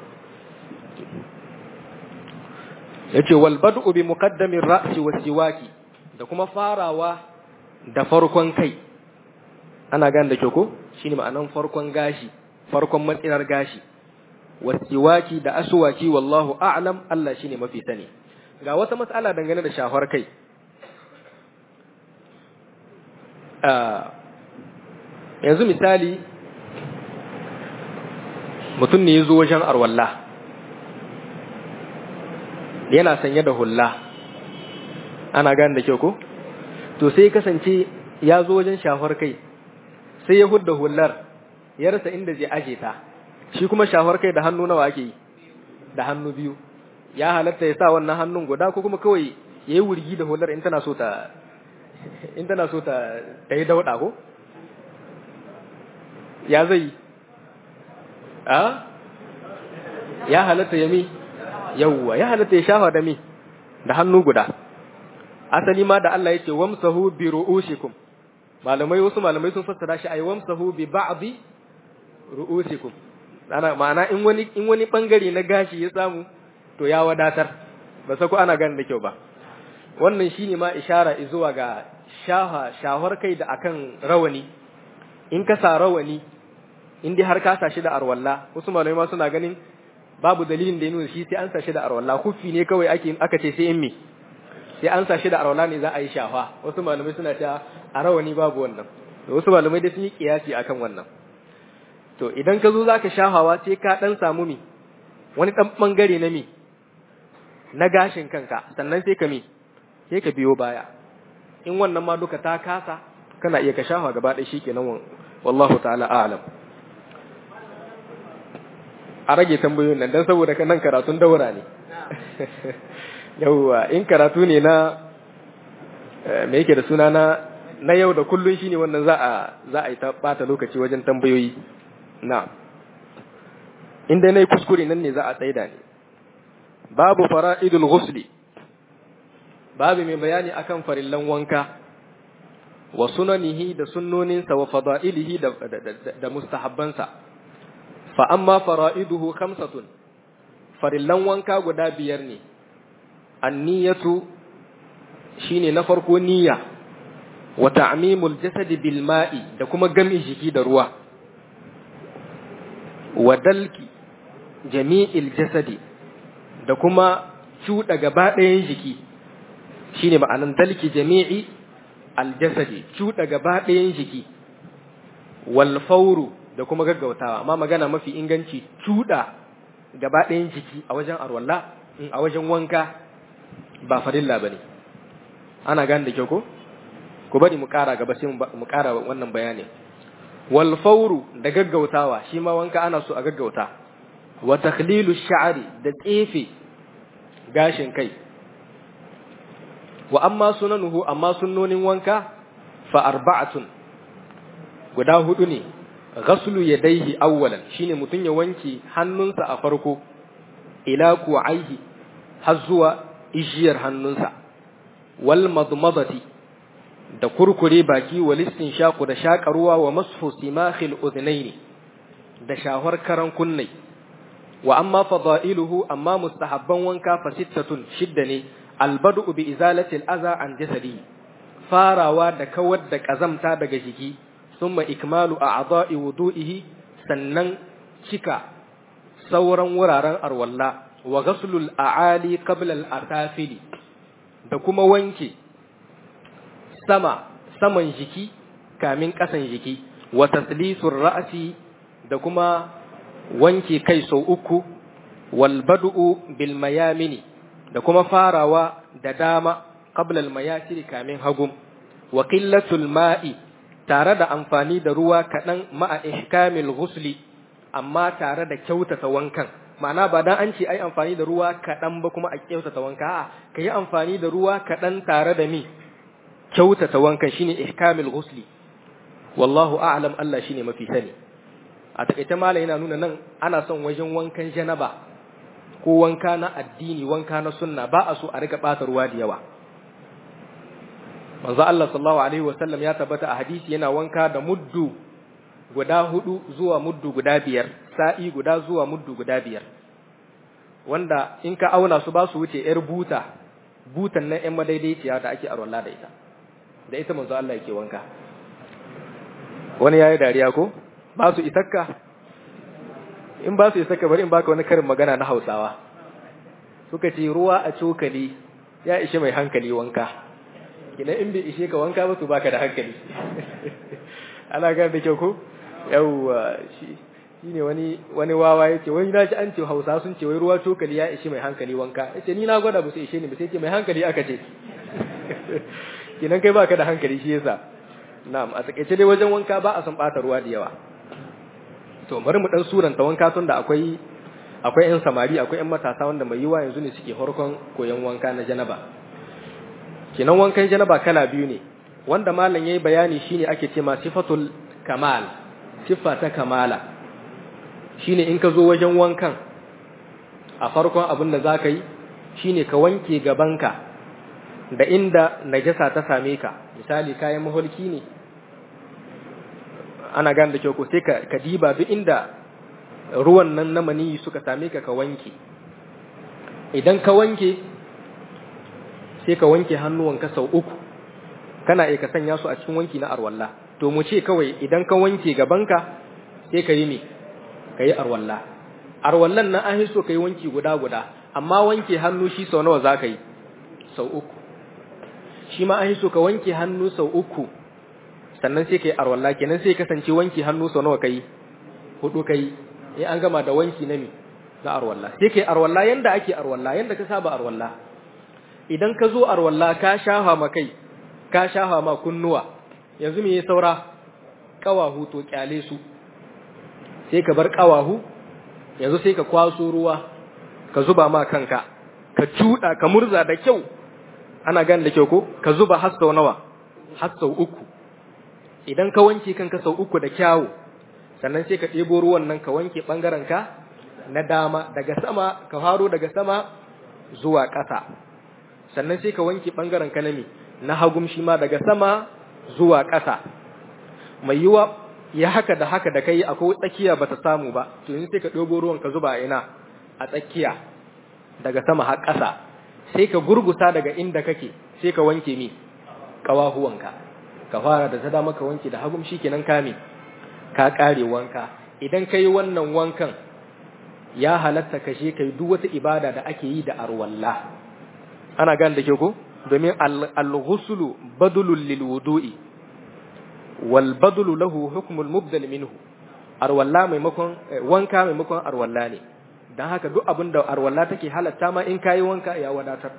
yace wal bad'u bi muqaddami ar-ra'si was-siwaki da kuma farawa da farkon kai ana gane da kyau ko shine ma'anan farkon gashi farkon matsirar gashi was-siwaki da aswaki wallahu a'lam Allah shine mafi sani ga wata mas'ala dangane da shafar kai yanzu misali mutum ne ya zo wajen arwalla yana sanye da hulla ana gane da kyau ko to sai kasance ya zo wajen shafar kai sai ya hudda hullar ya rasa inda zai aje ta shi kuma shafar kai da hannu nawa ake yi da hannu biyu ya halatta ya sa wannan hannun guda ko kuma kawai ya yi wurgi da hullar in tana so ta in tana so ta ta yi dauɗa ko ya zai a ya halatta ya mi yawwa ya halatta ya shafa da mi da hannu guda asali ma da Allah yake wamsahu bi ru'usikum malamai wasu malamai sun fassara shi ay wamsahu bi ba'dhi ru'usikum ana ma'ana in wani in wani bangare na gashi ya samu to ya wadatar ba sako ana gane da kyau ba wannan shine ma ishara zuwa ga shaha shahar kai da akan rawani in ka sa rawani in dai har ka sa shi da arwalla wasu malamai ma suna ganin babu dalilin da ya nuna shi sai an sa shi da arwalla kufi ne kawai ake aka ce sai in me sai an sa shi da arwalla ne za a yi shafa wasu malamai suna cewa a rawani babu wannan da wasu malamai dai sun yi kiyasi akan wannan to idan ka zo zaka shafawa sai ka dan samu mi wani dan bangare na mi na gashin kanka sannan sai ka mi sai ka biyo baya in wannan ma duka ta kasa kana iya ka shafa gaba ɗaya shikenan wallahu ta'ala a'lam a rage tambayoyin nan dan saboda nan karatun daura ne yawwa in karatu ne na me yake da suna na na yau da kullun shine wannan za a za a yi ta bata lokaci wajen tambayoyi na inda nayi kuskure nan ne za a tsaida ne babu fara'idul ghusli babu mai bayani akan farillan wanka wa sunanihi da sunnoninsa wa fada'ilihi da, da, da, da mustahabbansa fa amma fara'iduhu khamsatun farillan wanka guda biyar ne anniyatu shine na farko niyya wa ta'mimul jasad bil ma'i da kuma gami jiki da ruwa wa dalki jami'il jasadi da kuma cuɗa gaba ɗayan jiki shine ma'anan dalki jami'i aljasadi cuɗa gaba ɗayan jiki wal fauru da kuma gaggautawa amma magana mafi inganci cuɗa gaba ɗayan jiki a wajen arwalla a wajen wanka ba farilla bane ana gane da kyau ko ku bari mu ƙara gaba sai mu ƙara wannan bayanin wal fauru da gaggautawa shi ma wanka ana so a gaggauta wa takhlilu sha'ri da tsefe gashin kai wa amma sunanuhu amma sunnonin wanka fa arba'atun guda hudu ne ghaslu yadayhi awwalan shine mutun ya wanke hannunsa a farko ila ku'aihi har zuwa ijiyar hannunsa wal madmadati da kurkure baki wal shaku da shaƙarwa wa masfu simakhil udhnaini da shahar karan kunnai wa amma fadailuhu amma mustahabban wanka fa sittatun shidda ne albadu bi izalati al-adha an jasadi farawa da kawar da kazamta daga jiki thumma ikmalu a'dha'i wudu'ihi sannan cika sauran wuraren arwalla wa ghaslul a'ali qabla al-atafili da kuma wanke sama saman jiki kamin kasan jiki wa taslisur ra'si da kuma wanke kai sau uku wal bad'u bil mayamini da kuma farawa da dama qabla al mayasiri kamin hagum wa qillatul ma'i tare da amfani da ruwa kaɗan ma'a ihkamil ghusli amma tare da kyautata wankan ma'ana ba dan an ce ai amfani da ruwa kaɗan ba kuma a kyautata wanka a'a kai amfani da ruwa kaɗan tare da mi kyautata wankan shine ihkamil ghusli wallahu a'lam Allah shine mafi sani a takaice mala yana nuna nan ana son wajen wankan janaba ko wanka na addini wanka na sunna ba a so a rika bata ruwa da yawa manzo Allah sallallahu alaihi wasallam ya tabbata a hadisi yana wanka da muddu guda hudu zuwa muddu guda biyar sa'i guda zuwa muddu guda biyar wanda in ka auna su ba su wuce yar buta butan nan yan madaidaiciya da ake arwalla da ita da ita manzo Allah yake wanka wani yayi dariya ko ba su isakka in ba su isakka bari in baka wani karin magana na Hausawa suka ce ruwa a cokali ya ishe mai hankali wanka idan in bai ishe ka wanka ba to baka da hankali ana ga da kyau ko yawwa shi shine wani wani wawa yace wai na ji an ce Hausa sun ce wai ruwa cokali ya ishe mai hankali wanka yace ni na gwada ba su ishe ni ba sai ce mai hankali aka ce kinan kai baka da hankali shi yasa na'am a takeice dai wajen wanka ba a san bata ruwa da yawa to bari mu dan suranta wanka tun da akwai akwai yan samari akwai yan matasa wanda mai yiwa yanzu ne suke horkon koyon wanka na janaba kinan wankan janaba kala biyu ne wanda malam yayi bayani shine ake ce ma sifatul kamal siffa ta kamala shine in ka zo wajen wankan a farkon abin da zaka yi shine ka wanke gabanka da inda najasa ta same ka misali kayan maholki ne ana gane da kyau ko sai ka ka diba duk inda ruwan nan na maniyi suka same ka ka wanke idan ka wanke sai ka wanke hannuwanka sau uku kana iya ka sanya su a cikin wanki na arwalla to mu ce kawai idan ka wanke gabanka sai ka yi me ka yi arwalla arwallan nan an so ka yi wanki guda guda amma wanke hannu shi sau nawa za ka yi sau uku shi ma an so ka wanke hannu sau uku sannan sai ka yi arwalla kenan sai kasance wanke hannu sau nawa ka yi hudu ka yi in an gama da wanki na mi na arwalla sai ka yi arwalla yanda ake arwalla yanda ka saba arwalla idan ka zo arwalla ka shafa ma kai ka shafa ma kunnuwa yanzu me ya saura kawahu to kyale su sai ka bar kawahu yanzu sai ka kwaso ruwa ka zuba ma kanka ka cuda ka murza da kyau ana gane da kyau ko ka zuba har sau nawa har sau uku idan ka wanke kanka sau uku da kyawu sannan sai ka ɗebo ruwan nan ka wanke ɓangaren ka na dama daga sama ka faro daga sama zuwa ƙasa sannan sai ka wanke ɓangaren ka na me na hagum shi ma daga sama zuwa ƙasa mai yiwa ya haka da haka da kai akwai tsakiya bata samu ba to yanzu sai ka ɗebo ruwan ka zuba ina a tsakiya daga sama har ƙasa sai ka gurgusa daga inda kake sai ka wanke mi ƙawahuwanka ka fara da ta dama ka wanke da hagum shikenan ka me ka ƙare wanka idan kai wannan wankan ya halatta ka je kai duk wata ibada da ake yi da arwalla ana gane da ke ko domin al-ghuslu badulun lil wudu'i wal badulu lahu hukmul mubdal minhu arwalla maimakon wanka maimakon arwalla ne dan haka duk abin da arwalla take halatta ma in kayi wanka ya wadatar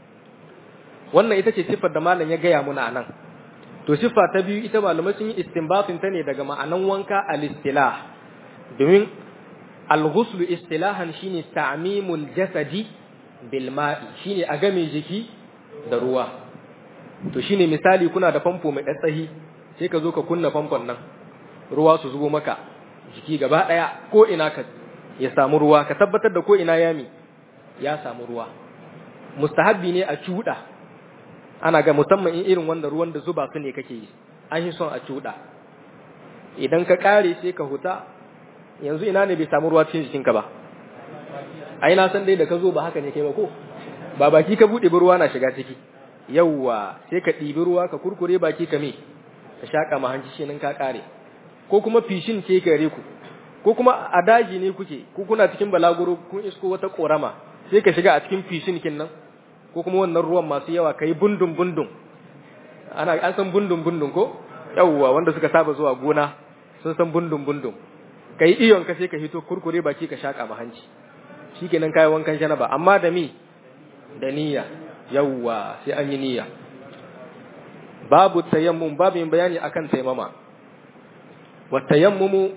wannan ita ce siffar da malam ya gaya muna anan to siffa ta biyu ita malamai sun yi istinbatin ta ne daga ma'anan wanka al-istilah domin al-ghuslu istilahan shine ta'mimul jasadi bil ma'i shine a game jiki da ruwa to shine misali kuna da famfo mai tsayi sai ka zo ka kunna famfon nan ruwa su zubo maka jiki gaba daya ko ina ka ya samu ruwa ka tabbatar da ko ina yami ya samu ruwa mustahabbi ne a cuda ana ga musamman in irin wanda ruwan da zuba su ne kake yi an yi son a cuda idan ka kare sai ka huta yanzu ina ne bai samu ruwa cikin jikinka ba ai na san dai da ka zo ba haka ne kai ba ko ba baki ka bude ruwa na shiga ciki yawwa sai ka ɗibi ruwa ka kurkure baki ka me ka shaka ma hanci shi nan ka kare ko kuma fishin ce gare ku ko kuma a daji ne kuke ko kuna cikin balaguro kun isko wata korama sai ka shiga a cikin fishin kin nan ko kuma wannan ruwan masu yawa kai bundun bundun ana an san bundun bundun ko yawwa wanda suka saba zuwa gona sun san bundun bundun kai iyon ka sai ka hito kurkure baki ka shaka ma hanci shikenan kai wankan janaba amma da mi da niyya yawwa sai an yi niyya babu tayammum babin bayani akan taimama wa tayammumu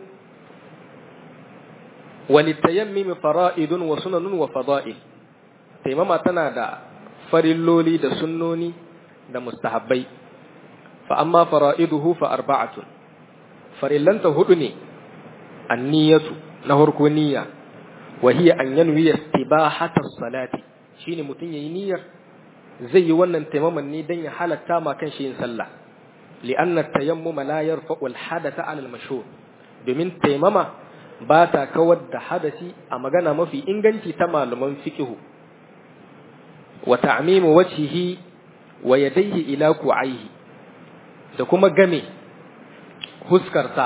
وللتيمم فرائد وسنن وفضائل taimama tana da farilloli da sunnoni da mustahabbai fa amma fara'iduhu fa arba'atun farillanta hudu ne anniyatu na farko niyya wa hiya an yanwi istibahata salati shine mutun yayi niyyar zai yi wannan taimaman ne dan ya halatta ma kan shi yin sallah li'anna tayammuma la yarfa'u al-hadatha 'ala al-mashhur domin taimama ba ta kawar da hadasi a magana mafi inganci ta malaman fiqhu wa ta'mimu wajhihi wa yadayhi ila ku'aihi da kuma game huskarsa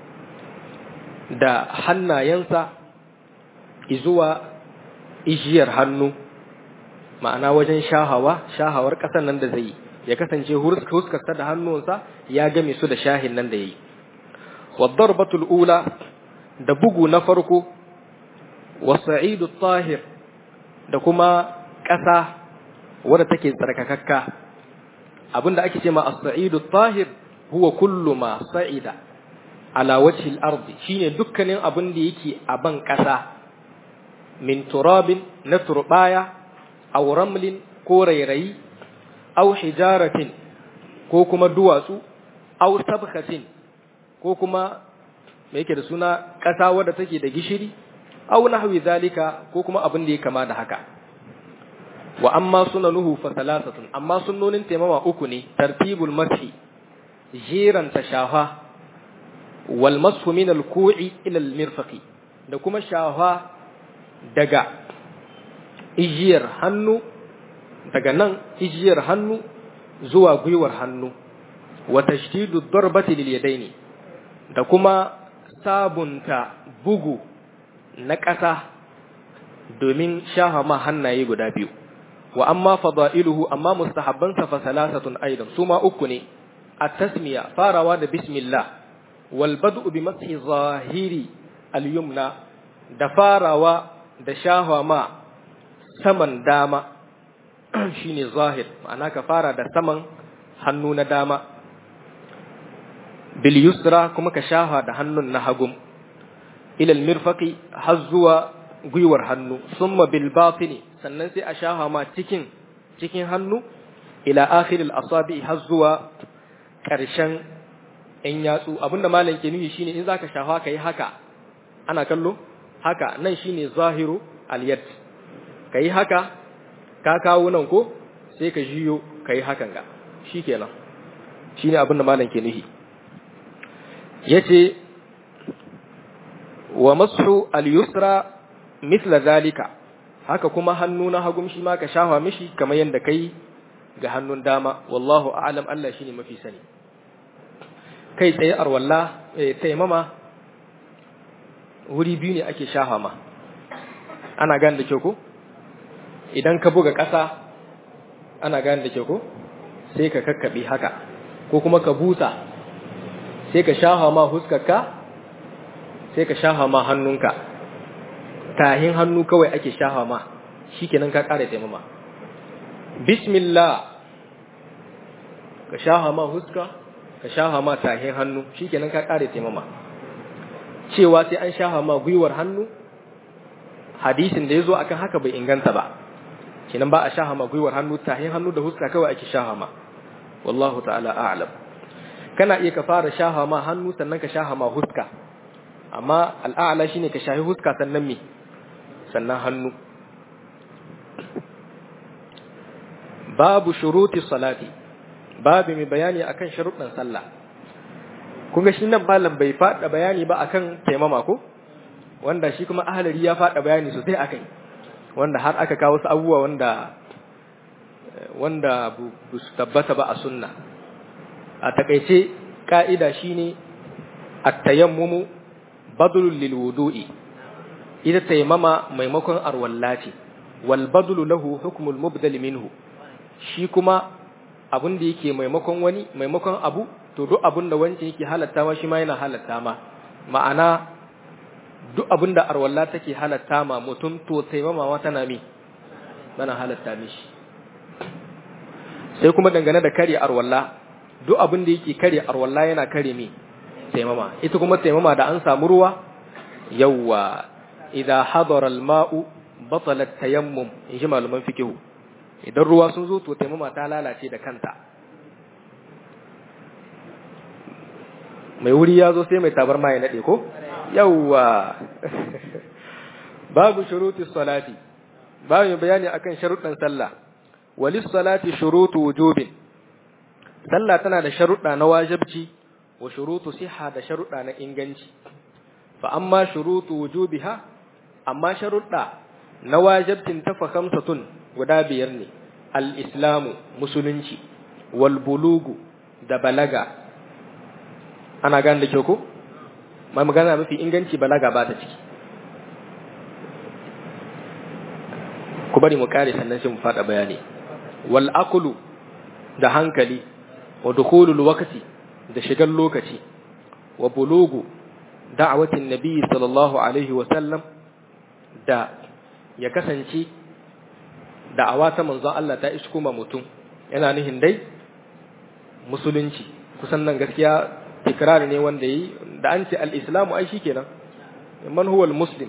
da hannayensa izuwa ijiyar hannu ma'ana wajen shahawa shahawar ƙasar nan da zai yi ya kasance huskarsa da hannunsa ya game su da shahin nan da ya yi wadda ula da bugu na farko wasa'idu tahir da kuma ƙasa wadda take tsarkakakka abinda ake ce ma as-sa'idu tahir huwa kullu ma sa'ida ala wajhi al-ardi shine dukkanin abin da yake a ban ƙasa min turabin na turbaya aw ramlin ko rairayi aw hijaratin ko kuma duwatsu aw sabkhatin ko kuma me yake da suna ƙasa wadda take da gishiri aw nahwi zalika ko kuma abin da ya kama da haka wa amma sunanuhu fa thalathatun amma sunnonin taimama uku ne tartibul mashi jiran tashafa wal masfu min al ku'i ila al mirfaqi da kuma shafa daga ijiyar hannu daga nan ijiyar hannu zuwa gwiwar hannu wa tashdidu darbati lil yadaini da kuma sabunta bugu na ƙasa domin shaha ma hannaye guda biyu wa amma fada'iluhu amma mustahabbansa fa salasatun aidan suma uku ne at-tasmiya farawa da bismillah wal bad'u bi mashi zahiri al-yumna da farawa da shaha ma saman dama shine zahir ma'ana ka fara da saman hannu na dama bil yusra kuma ka shaha da hannun na hagum ila al-mirfaqi har zuwa gwiwar hannu summa bil batini sannan sai a shafa ma cikin cikin hannu ila akhiril asabi har zuwa ƙarshen ɗan yatsu abinda malam ke nufi shine in zaka shafa kai haka ana kallo haka nan shine zahiru al yad kai haka ka kawo nan ko sai ka jiyo kai hakan ga shikenan shine abinda malam ke nufi yace wa mashu al yusra misla zalika haka kuma hannu na hagum shi ma ka shafa mishi kamar yadda kai ga hannun dama wallahu a'lam Allah shine mafi sani kai tsaye arwalla eh taimama wuri biyu ne ake shafa ma ana gane da kyau ko idan ka buga ƙasa ana gane da kyau ko sai ka kakkabe haka ko kuma ka busa sai ka shafa ma huskarka sai ka shafa ma hannunka tahin hannu kawai ake shafa ma shikenan ka ƙara taimama bismillah ka shafa ma huska ka shafa ma tahin hannu shikenan ka ƙara taimama cewa sai an shafa ma gwiwar hannu hadisin da ya zo akan haka bai inganta ba kenan ba a shafa ma gwiwar hannu tahin hannu da huska kawai ake shafa ma wallahu ta'ala a'lam kana iya ka fara shafa ma hannu sannan ka shafa ma huska amma al'a'la shine ka shahi huska sannan me sannan hannu babu shuruti salati babu mai bayani akan sharuɗin sallah kun ga shi nan malam bai faɗa bayani ba akan taimama ko wanda shi kuma ahalari ya faɗa bayani sosai akai wanda har aka kawo wasu abubuwa wanda wanda bu su tabbata ba a sunna a takaice ka'ida shine at-tayammumu badlul lil wudu'i ita taimama maimakon arwalla ce wal badlu lahu hukmul mubdal minhu shi kuma abin da yake maimakon wani maimakon abu to duk abin da wancan yake halatta ma shi ma yana halatta ma ma'ana duk abin da arwalla take halatta ma mutum to taimama ma tana mi tana halatta mishi sai kuma dangane da kare arwalla duk abin da yake kare arwalla yana kare mi taimama ita kuma taimama da an samu ruwa yawwa idza hadara al-ma'u batala tayammum in ji malaman fikihu idan ruwa sun zo to taimama ta lalace da kanta mai wuri ya zo sai mai tabar ma ya nade ko yawwa babu shuruti salati babu bayani akan sharuɗan sallah walis salati shurutu wujubin sallah tana da sharuɗa na wajibci wa shurutu siha da sharuɗa na inganci fa amma shurutu wujubiha amma sharuɗa na wajibcin ta fa khamsatun guda biyar ne al-islamu musulunci wal bulugu da balaga ana gane da kyau ko mai magana mafi inganci balaga ba ta ciki ku bari mu kare sannan sai mu fada bayani wal aqlu da hankali wa dukhulul waqti da shigar lokaci wa bulugu da'watin nabi sallallahu alaihi wa sallam da ya kasance da'awa ta manzon Allah ta isko ma mutum yana nihin dai musulunci kusan nan gaskiya tikrar ne wanda yi da an ce al-islamu ai shikenan man huwa al-muslim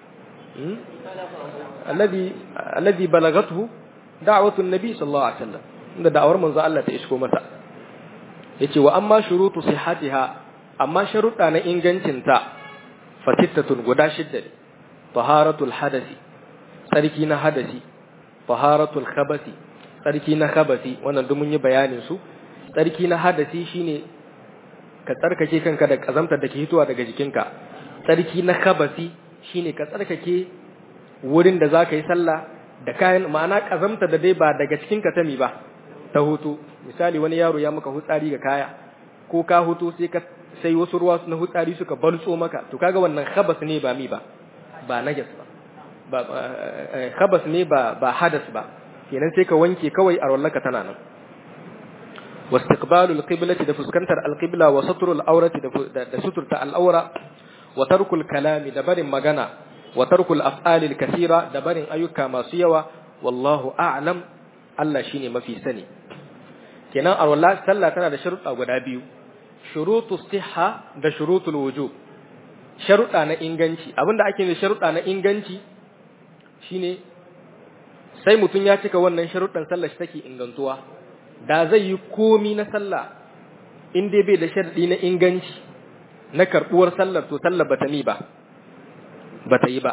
alladhi alladhi balagathu da'watu an-nabi sallallahu alaihi wasallam inda da'awar manzo Allah ta isko masa yace wa amma shurutu sihhatiha amma sharuɗa na ingancinta fatittatun guda shidda ne taharatul hadasi sarki na hadasi taharatul khabasi sarki na khabasi wannan duk mun yi bayanin su sarki na hadasi shine ka tsarkake kanka da kazamtar da ke hitowa daga jikinka sarki na khabasi shine ka tsarkake wurin da zaka yi sallah da kayan ma'ana kazamta da dai ba daga cikinka ta mi ba ta hutu misali wani yaro ya maka hutsari ga kaya ko ka hutu sai ka sai wasu ruwa na hutsari suka balso maka to kaga wannan khabas ne ba mi ba ba najas ba ba khabas ne ba ba hadas ba kenan sai ka wanke kawai a rollaka tana nan واستقبال القبلة da fuskantar alqibla wa satrul awrati da suturta al'aura wa tarkul kalami da barin magana wa tarkul af'alil kathira da barin ayyuka masu yawa wallahu a'lam Allah shine mafi sani kenan alwala sallah tana da sharuɗa guda biyu shurutu sihha da shurutul wujub sharuɗa na inganci abinda ake da sharuɗa na inganci shine sai mutum ya cika wannan sharuɗan sallah shi take ingantuwa da zai yi komi na sallah in dai bai da sharɗi na inganci na karɓuwar sallar to sallar bata ni ba bata yi ba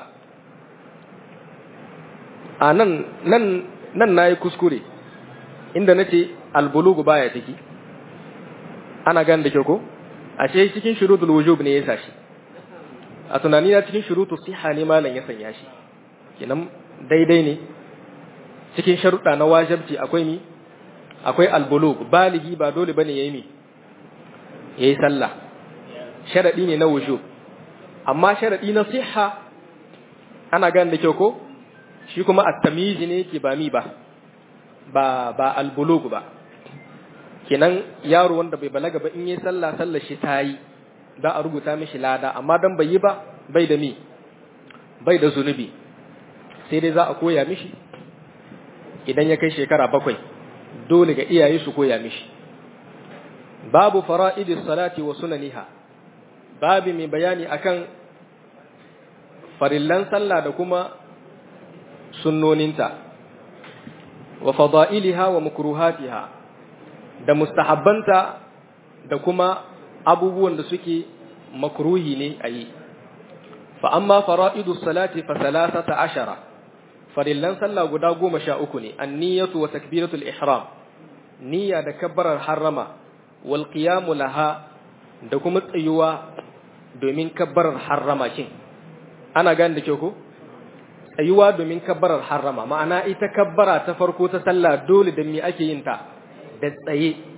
a nan nan nan nayi kuskure inda nace albulugu baya ciki ana gan da kyau ko ashe cikin shurutul wujub ne ya sashi a tunani na cikin shurutul siha ne malam ya sanya shi kenan daidai ne cikin sharuɗa na wajibci akwai mi akwai albulug baligi ba dole bane yayi mi yayi sallah sharadi ne na wujub amma sharadi na siha ana gan da kyau ko shi kuma at-tamyiz ne yake ba mi ba ba ba albulug ba kenan yaro wanda bai balaga ba in yi sallah sallar shi tayi da a rubuta mishi lada amma dan bai yi ba bai da mi bai da zunubi sai dai za a koya mishi idan ya kai shekara bakwai dole ga iyaye su koya mishi babu fara'idis salati wa sunaniha babu mai bayani akan farillan sallah da kuma sunnoninta wa fada'iliha wa makruhatiha da mustahabbanta da kuma abubuwan da suke makruhi ne a yi fa amma fara'idus salati fa salasata ashara farillan sallah guda goma sha uku ne anniyatu wa takbiratul ihram niyya da kabbarar harrama wal qiyamu laha da kuma tsayuwa domin kabbarar harrama kin ana gane da kyau ko tsayuwa domin kabbarar harrama ma'ana ita kabbara ta farko ta sallah dole da me ake yin ta da tsaye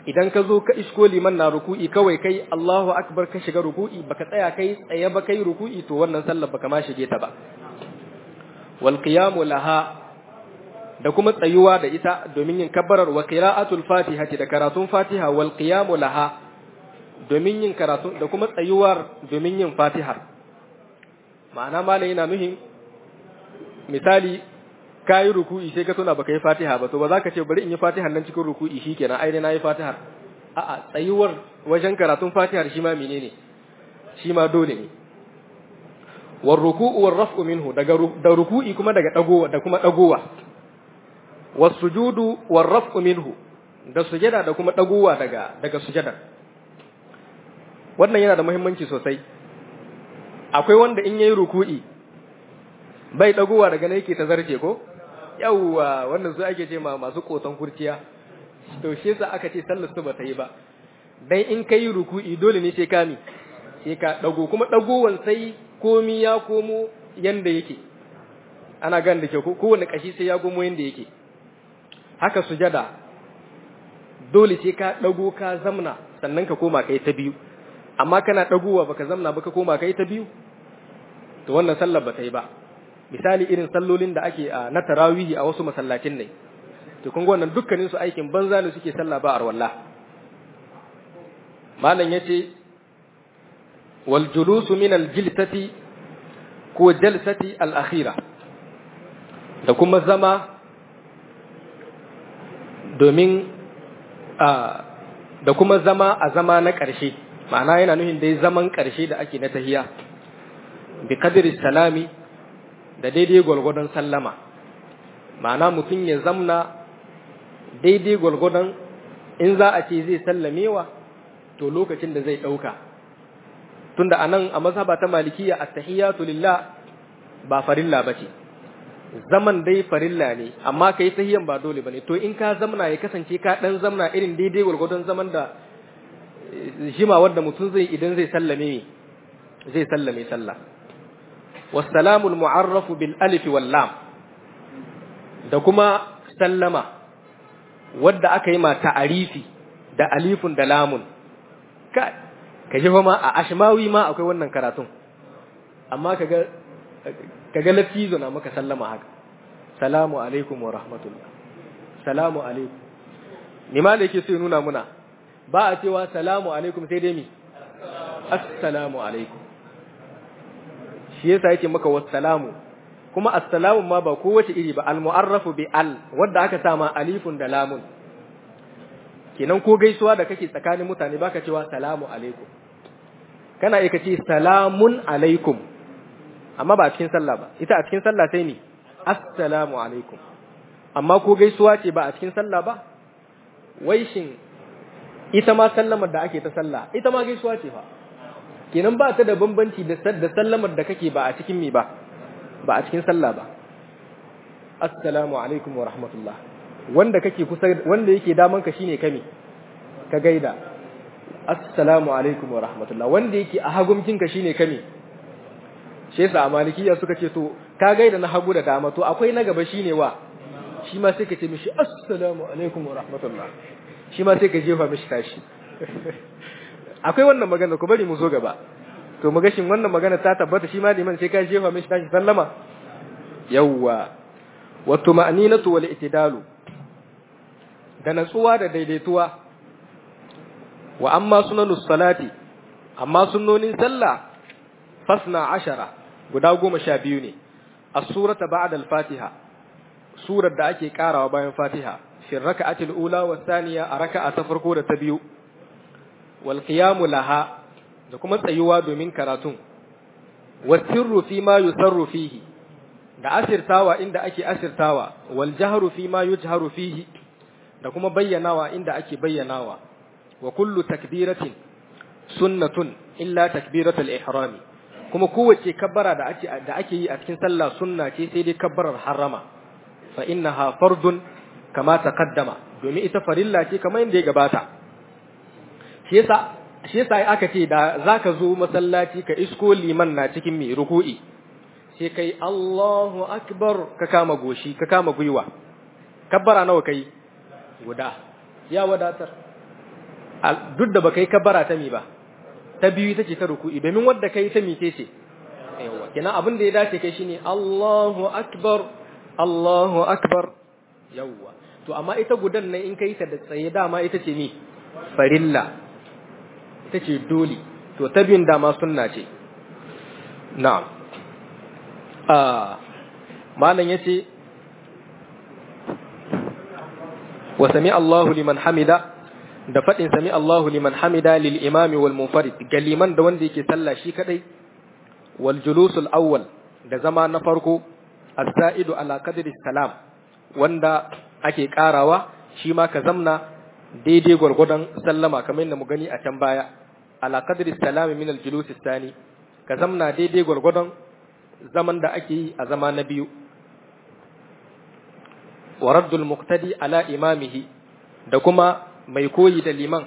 idan ka zo ka isko liman na ruku'i kawai kai Allahu akbar ka shiga ruku'i baka tsaya kai tsaye ba kai ruku'i to wannan sallar baka ma shige ta ba wal qiyamu laha da kuma tsayuwa da ita domin yin kabbarar wa qira'atul fatihati da karatun fatiha wal qiyamu laha domin yin karatu da kuma tsayuwar domin yin fatihar ma'ana malai yana nuhin misali kayi ruku'i sai ka tuna baka yi fatiha ba to ba za ka ce bari in yi fatihar nan cikin ruku'i shikenan ai na yi fatihar a'a tsayuwar wajen karatun fatihar shi ma menene shi ma dole ne war ruku'u war raf'u minhu daga da ruku'i kuma daga dagowa da kuma dagowa was sujudu war raf'u minhu da sujada da kuma dagowa daga daga sujada wannan yana da muhimmanci sosai akwai wanda in yayi ruku'i bai dagowa daga ne yake ta zarce ko yawwa wannan su ake ce ma masu koton kurciya to shi yasa aka ce sallar su bata yi ba dan in kai ruku'i dole ne sai ka mi sai ka dago kuma dagowan sai komi ya komo yanda yake ana gan da ke kowane kashi sai ya komo yanda yake haka sujada dole sai ka dago ka zamna sannan ka koma kai ta biyu amma kana dagowa baka zamna baka koma kai ta biyu to wannan sallar bata yi ba misali irin sallolin da ake a na tarawihi a wasu masallacin ne to kun wannan dukkanin su aikin banza ne suke sallah ba arwalla malam yace wal julusu min al jilsati ko jalsati al akhira da kuma zama domin a da kuma zama a zama na ƙarshe ma'ana yana nuhin dai zaman ƙarshe da ake na tahiya bi qadri salami da daidai gwalgwadon sallama ma'ana mutum ya zamna daidai gwalgwadon in za a ce zai sallamewa to lokacin da zai ɗauka tunda a nan a mazhaba ta malikiya attahiyatu lillah ba farilla ba ce zaman dai farilla ne amma kai tahiyan ba dole bane to in ka zamna ya kasance ka dan zamna irin daidai gwalgwadon zaman da jima wanda mutum zai idan zai sallame zai sallame sallah والسلام المعرف بالالف واللام da kuma sallama wadda aka yi ma ta'arifi da alifun da lamun ka ka ji ma a ashmawi ma akwai wannan karatun amma kaga kaga lafizo na maka sallama haka salamu alaikum wa rahmatullah salamu alaikum ni ma da yake so ya nuna muna ba a cewa salamu alaikum sai dai mi assalamu alaikum shi yasa yake maka wassalamu kuma assalamu ma ba kowace iri ba almu'arrafu bi al wanda aka sa ma alifun da lamun kenan ko gaisuwa da kake tsakanin mutane baka cewa salamu alaikum kana iya kace salamun alaikum amma ba a cikin sallah ba ita a cikin sallah sai ni assalamu alaikum amma ko gaisuwa ce ba a cikin sallah ba wai shin ita ma sallamar da ake ta sallah ita ma gaisuwa ce fa kenan ba ta da bambanci da sallamar da kake ba a cikin mi ba ba a cikin sallah ba assalamu alaikum wa rahmatullah wanda kake kusa wanda yake daman ka shine kame ka gaida assalamu alaikum wa rahmatullah wanda yake a hagumkin ka shine kame shi yasa a malikiya suka ce to ka gaida na hagu da dama to akwai na gaba shine wa shi ma sai ka ce mishi assalamu alaikum wa rahmatullah shi ma sai ka jefa mishi tashi akwai wannan magana ku bari mu zo gaba to mu gashin wannan magana ta tabbata shi ma liman sai ka jefa mishi tashi sallama yawwa wa tuma'ninatu wal itidalu da natsuwa da daidaituwa wa amma sunanus salati amma sunnonin sallah fasna ashara guda goma sha biyu ne as-surata ba'da al-fatiha surar da ake karawa bayan fatiha fi raka'atil ula wa thaniya a raka'a ta farko da ta biyu wal qiyamu laha da kuma tsayuwa domin karatun wa sirru fi ma yusarru fihi da asirtawa inda ake asirtawa wal jahru fi ma yujharu fihi da kuma bayyanawa inda ake bayyanawa wa kullu takbiratin sunnatun illa takbiratul ihrami kuma kowace kabbara da ake da ake yi a cikin sallah sunna ce sai dai kabbarar harama fa innaha fardun kama taqaddama domin ita farilla ce kamar yadda ya gabata shi yasa shi yasa aka ce da zaka zo masallaci ka isko liman na cikin mai ruku'i sai kai Allahu akbar ka kama goshi ka kama gwiwa kabbara nawa kai guda ya wadatar duk da baka yi kabbara ta mi ba ta biyu ita ce ta ruku'i domin wadda kai ta mice ce yawa kenan abin da ya dace kai shine Allahu akbar Allahu akbar yawa to amma ita gudan nan in kai ta da tsaye dama ita ce ni farilla ita ce dole to ta biyun dama sunna ce na'am ah malam yace wa sami Allahu liman hamida da faɗin sami Allahu liman hamida lil imami wal munfarid ga liman da wanda yake sallah shi kadai wal julusul awwal da zama na farko as-sa'idu ala qadri salam wanda ake karawa shi ma ka zamna daidai gwargwadon sallama kamar yadda mu gani a can baya ala qadri salam min al julus thani ka zamna daidai gwargwadon zaman da ake yi a zama na biyu wa raddul muqtadi ala imamihi da kuma mai koyi da liman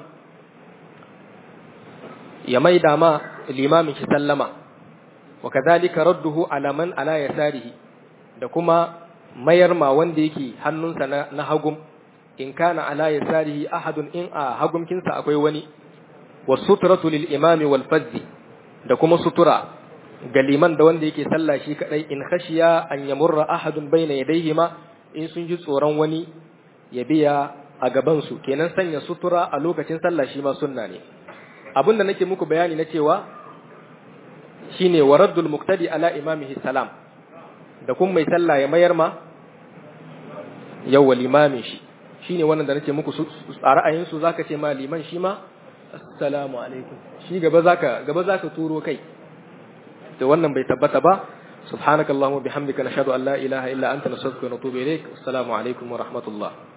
ya maida ma limamin shi sallama wa kadhalika radduhu ala man ala yasarihi da kuma mayar ma wanda yake hannunsa na, na hagum in kana ala yasarihi ahadun in a hagumkinsa akwai wani wa sutratu lil imami wal fazzi da kuma sutura ga liman da wanda yake sallah shi kadai in khashiya an yamurra ahadun bayna yadayhima in sun ji tsoron wani ya biya a gabansu kenan sanya sutura a lokacin sallah shi ma sunna ne abin da nake muku bayani na cewa shine waraddul muqtadi ala imamihi salam da kun mai sallah ya mayar ma yawwa limamin shi shine wannan da nake muku a ra'ayin su zaka ce ma liman shi ma assalamu alaikum shi gaba zaka gaba zaka turo kai to wannan bai tabbata ba سبحانك اللهم وبحمدك نشهد أن لا إله إلا أنت نستغفرك ونتوب إليك والسلام عليكم ورحمة الله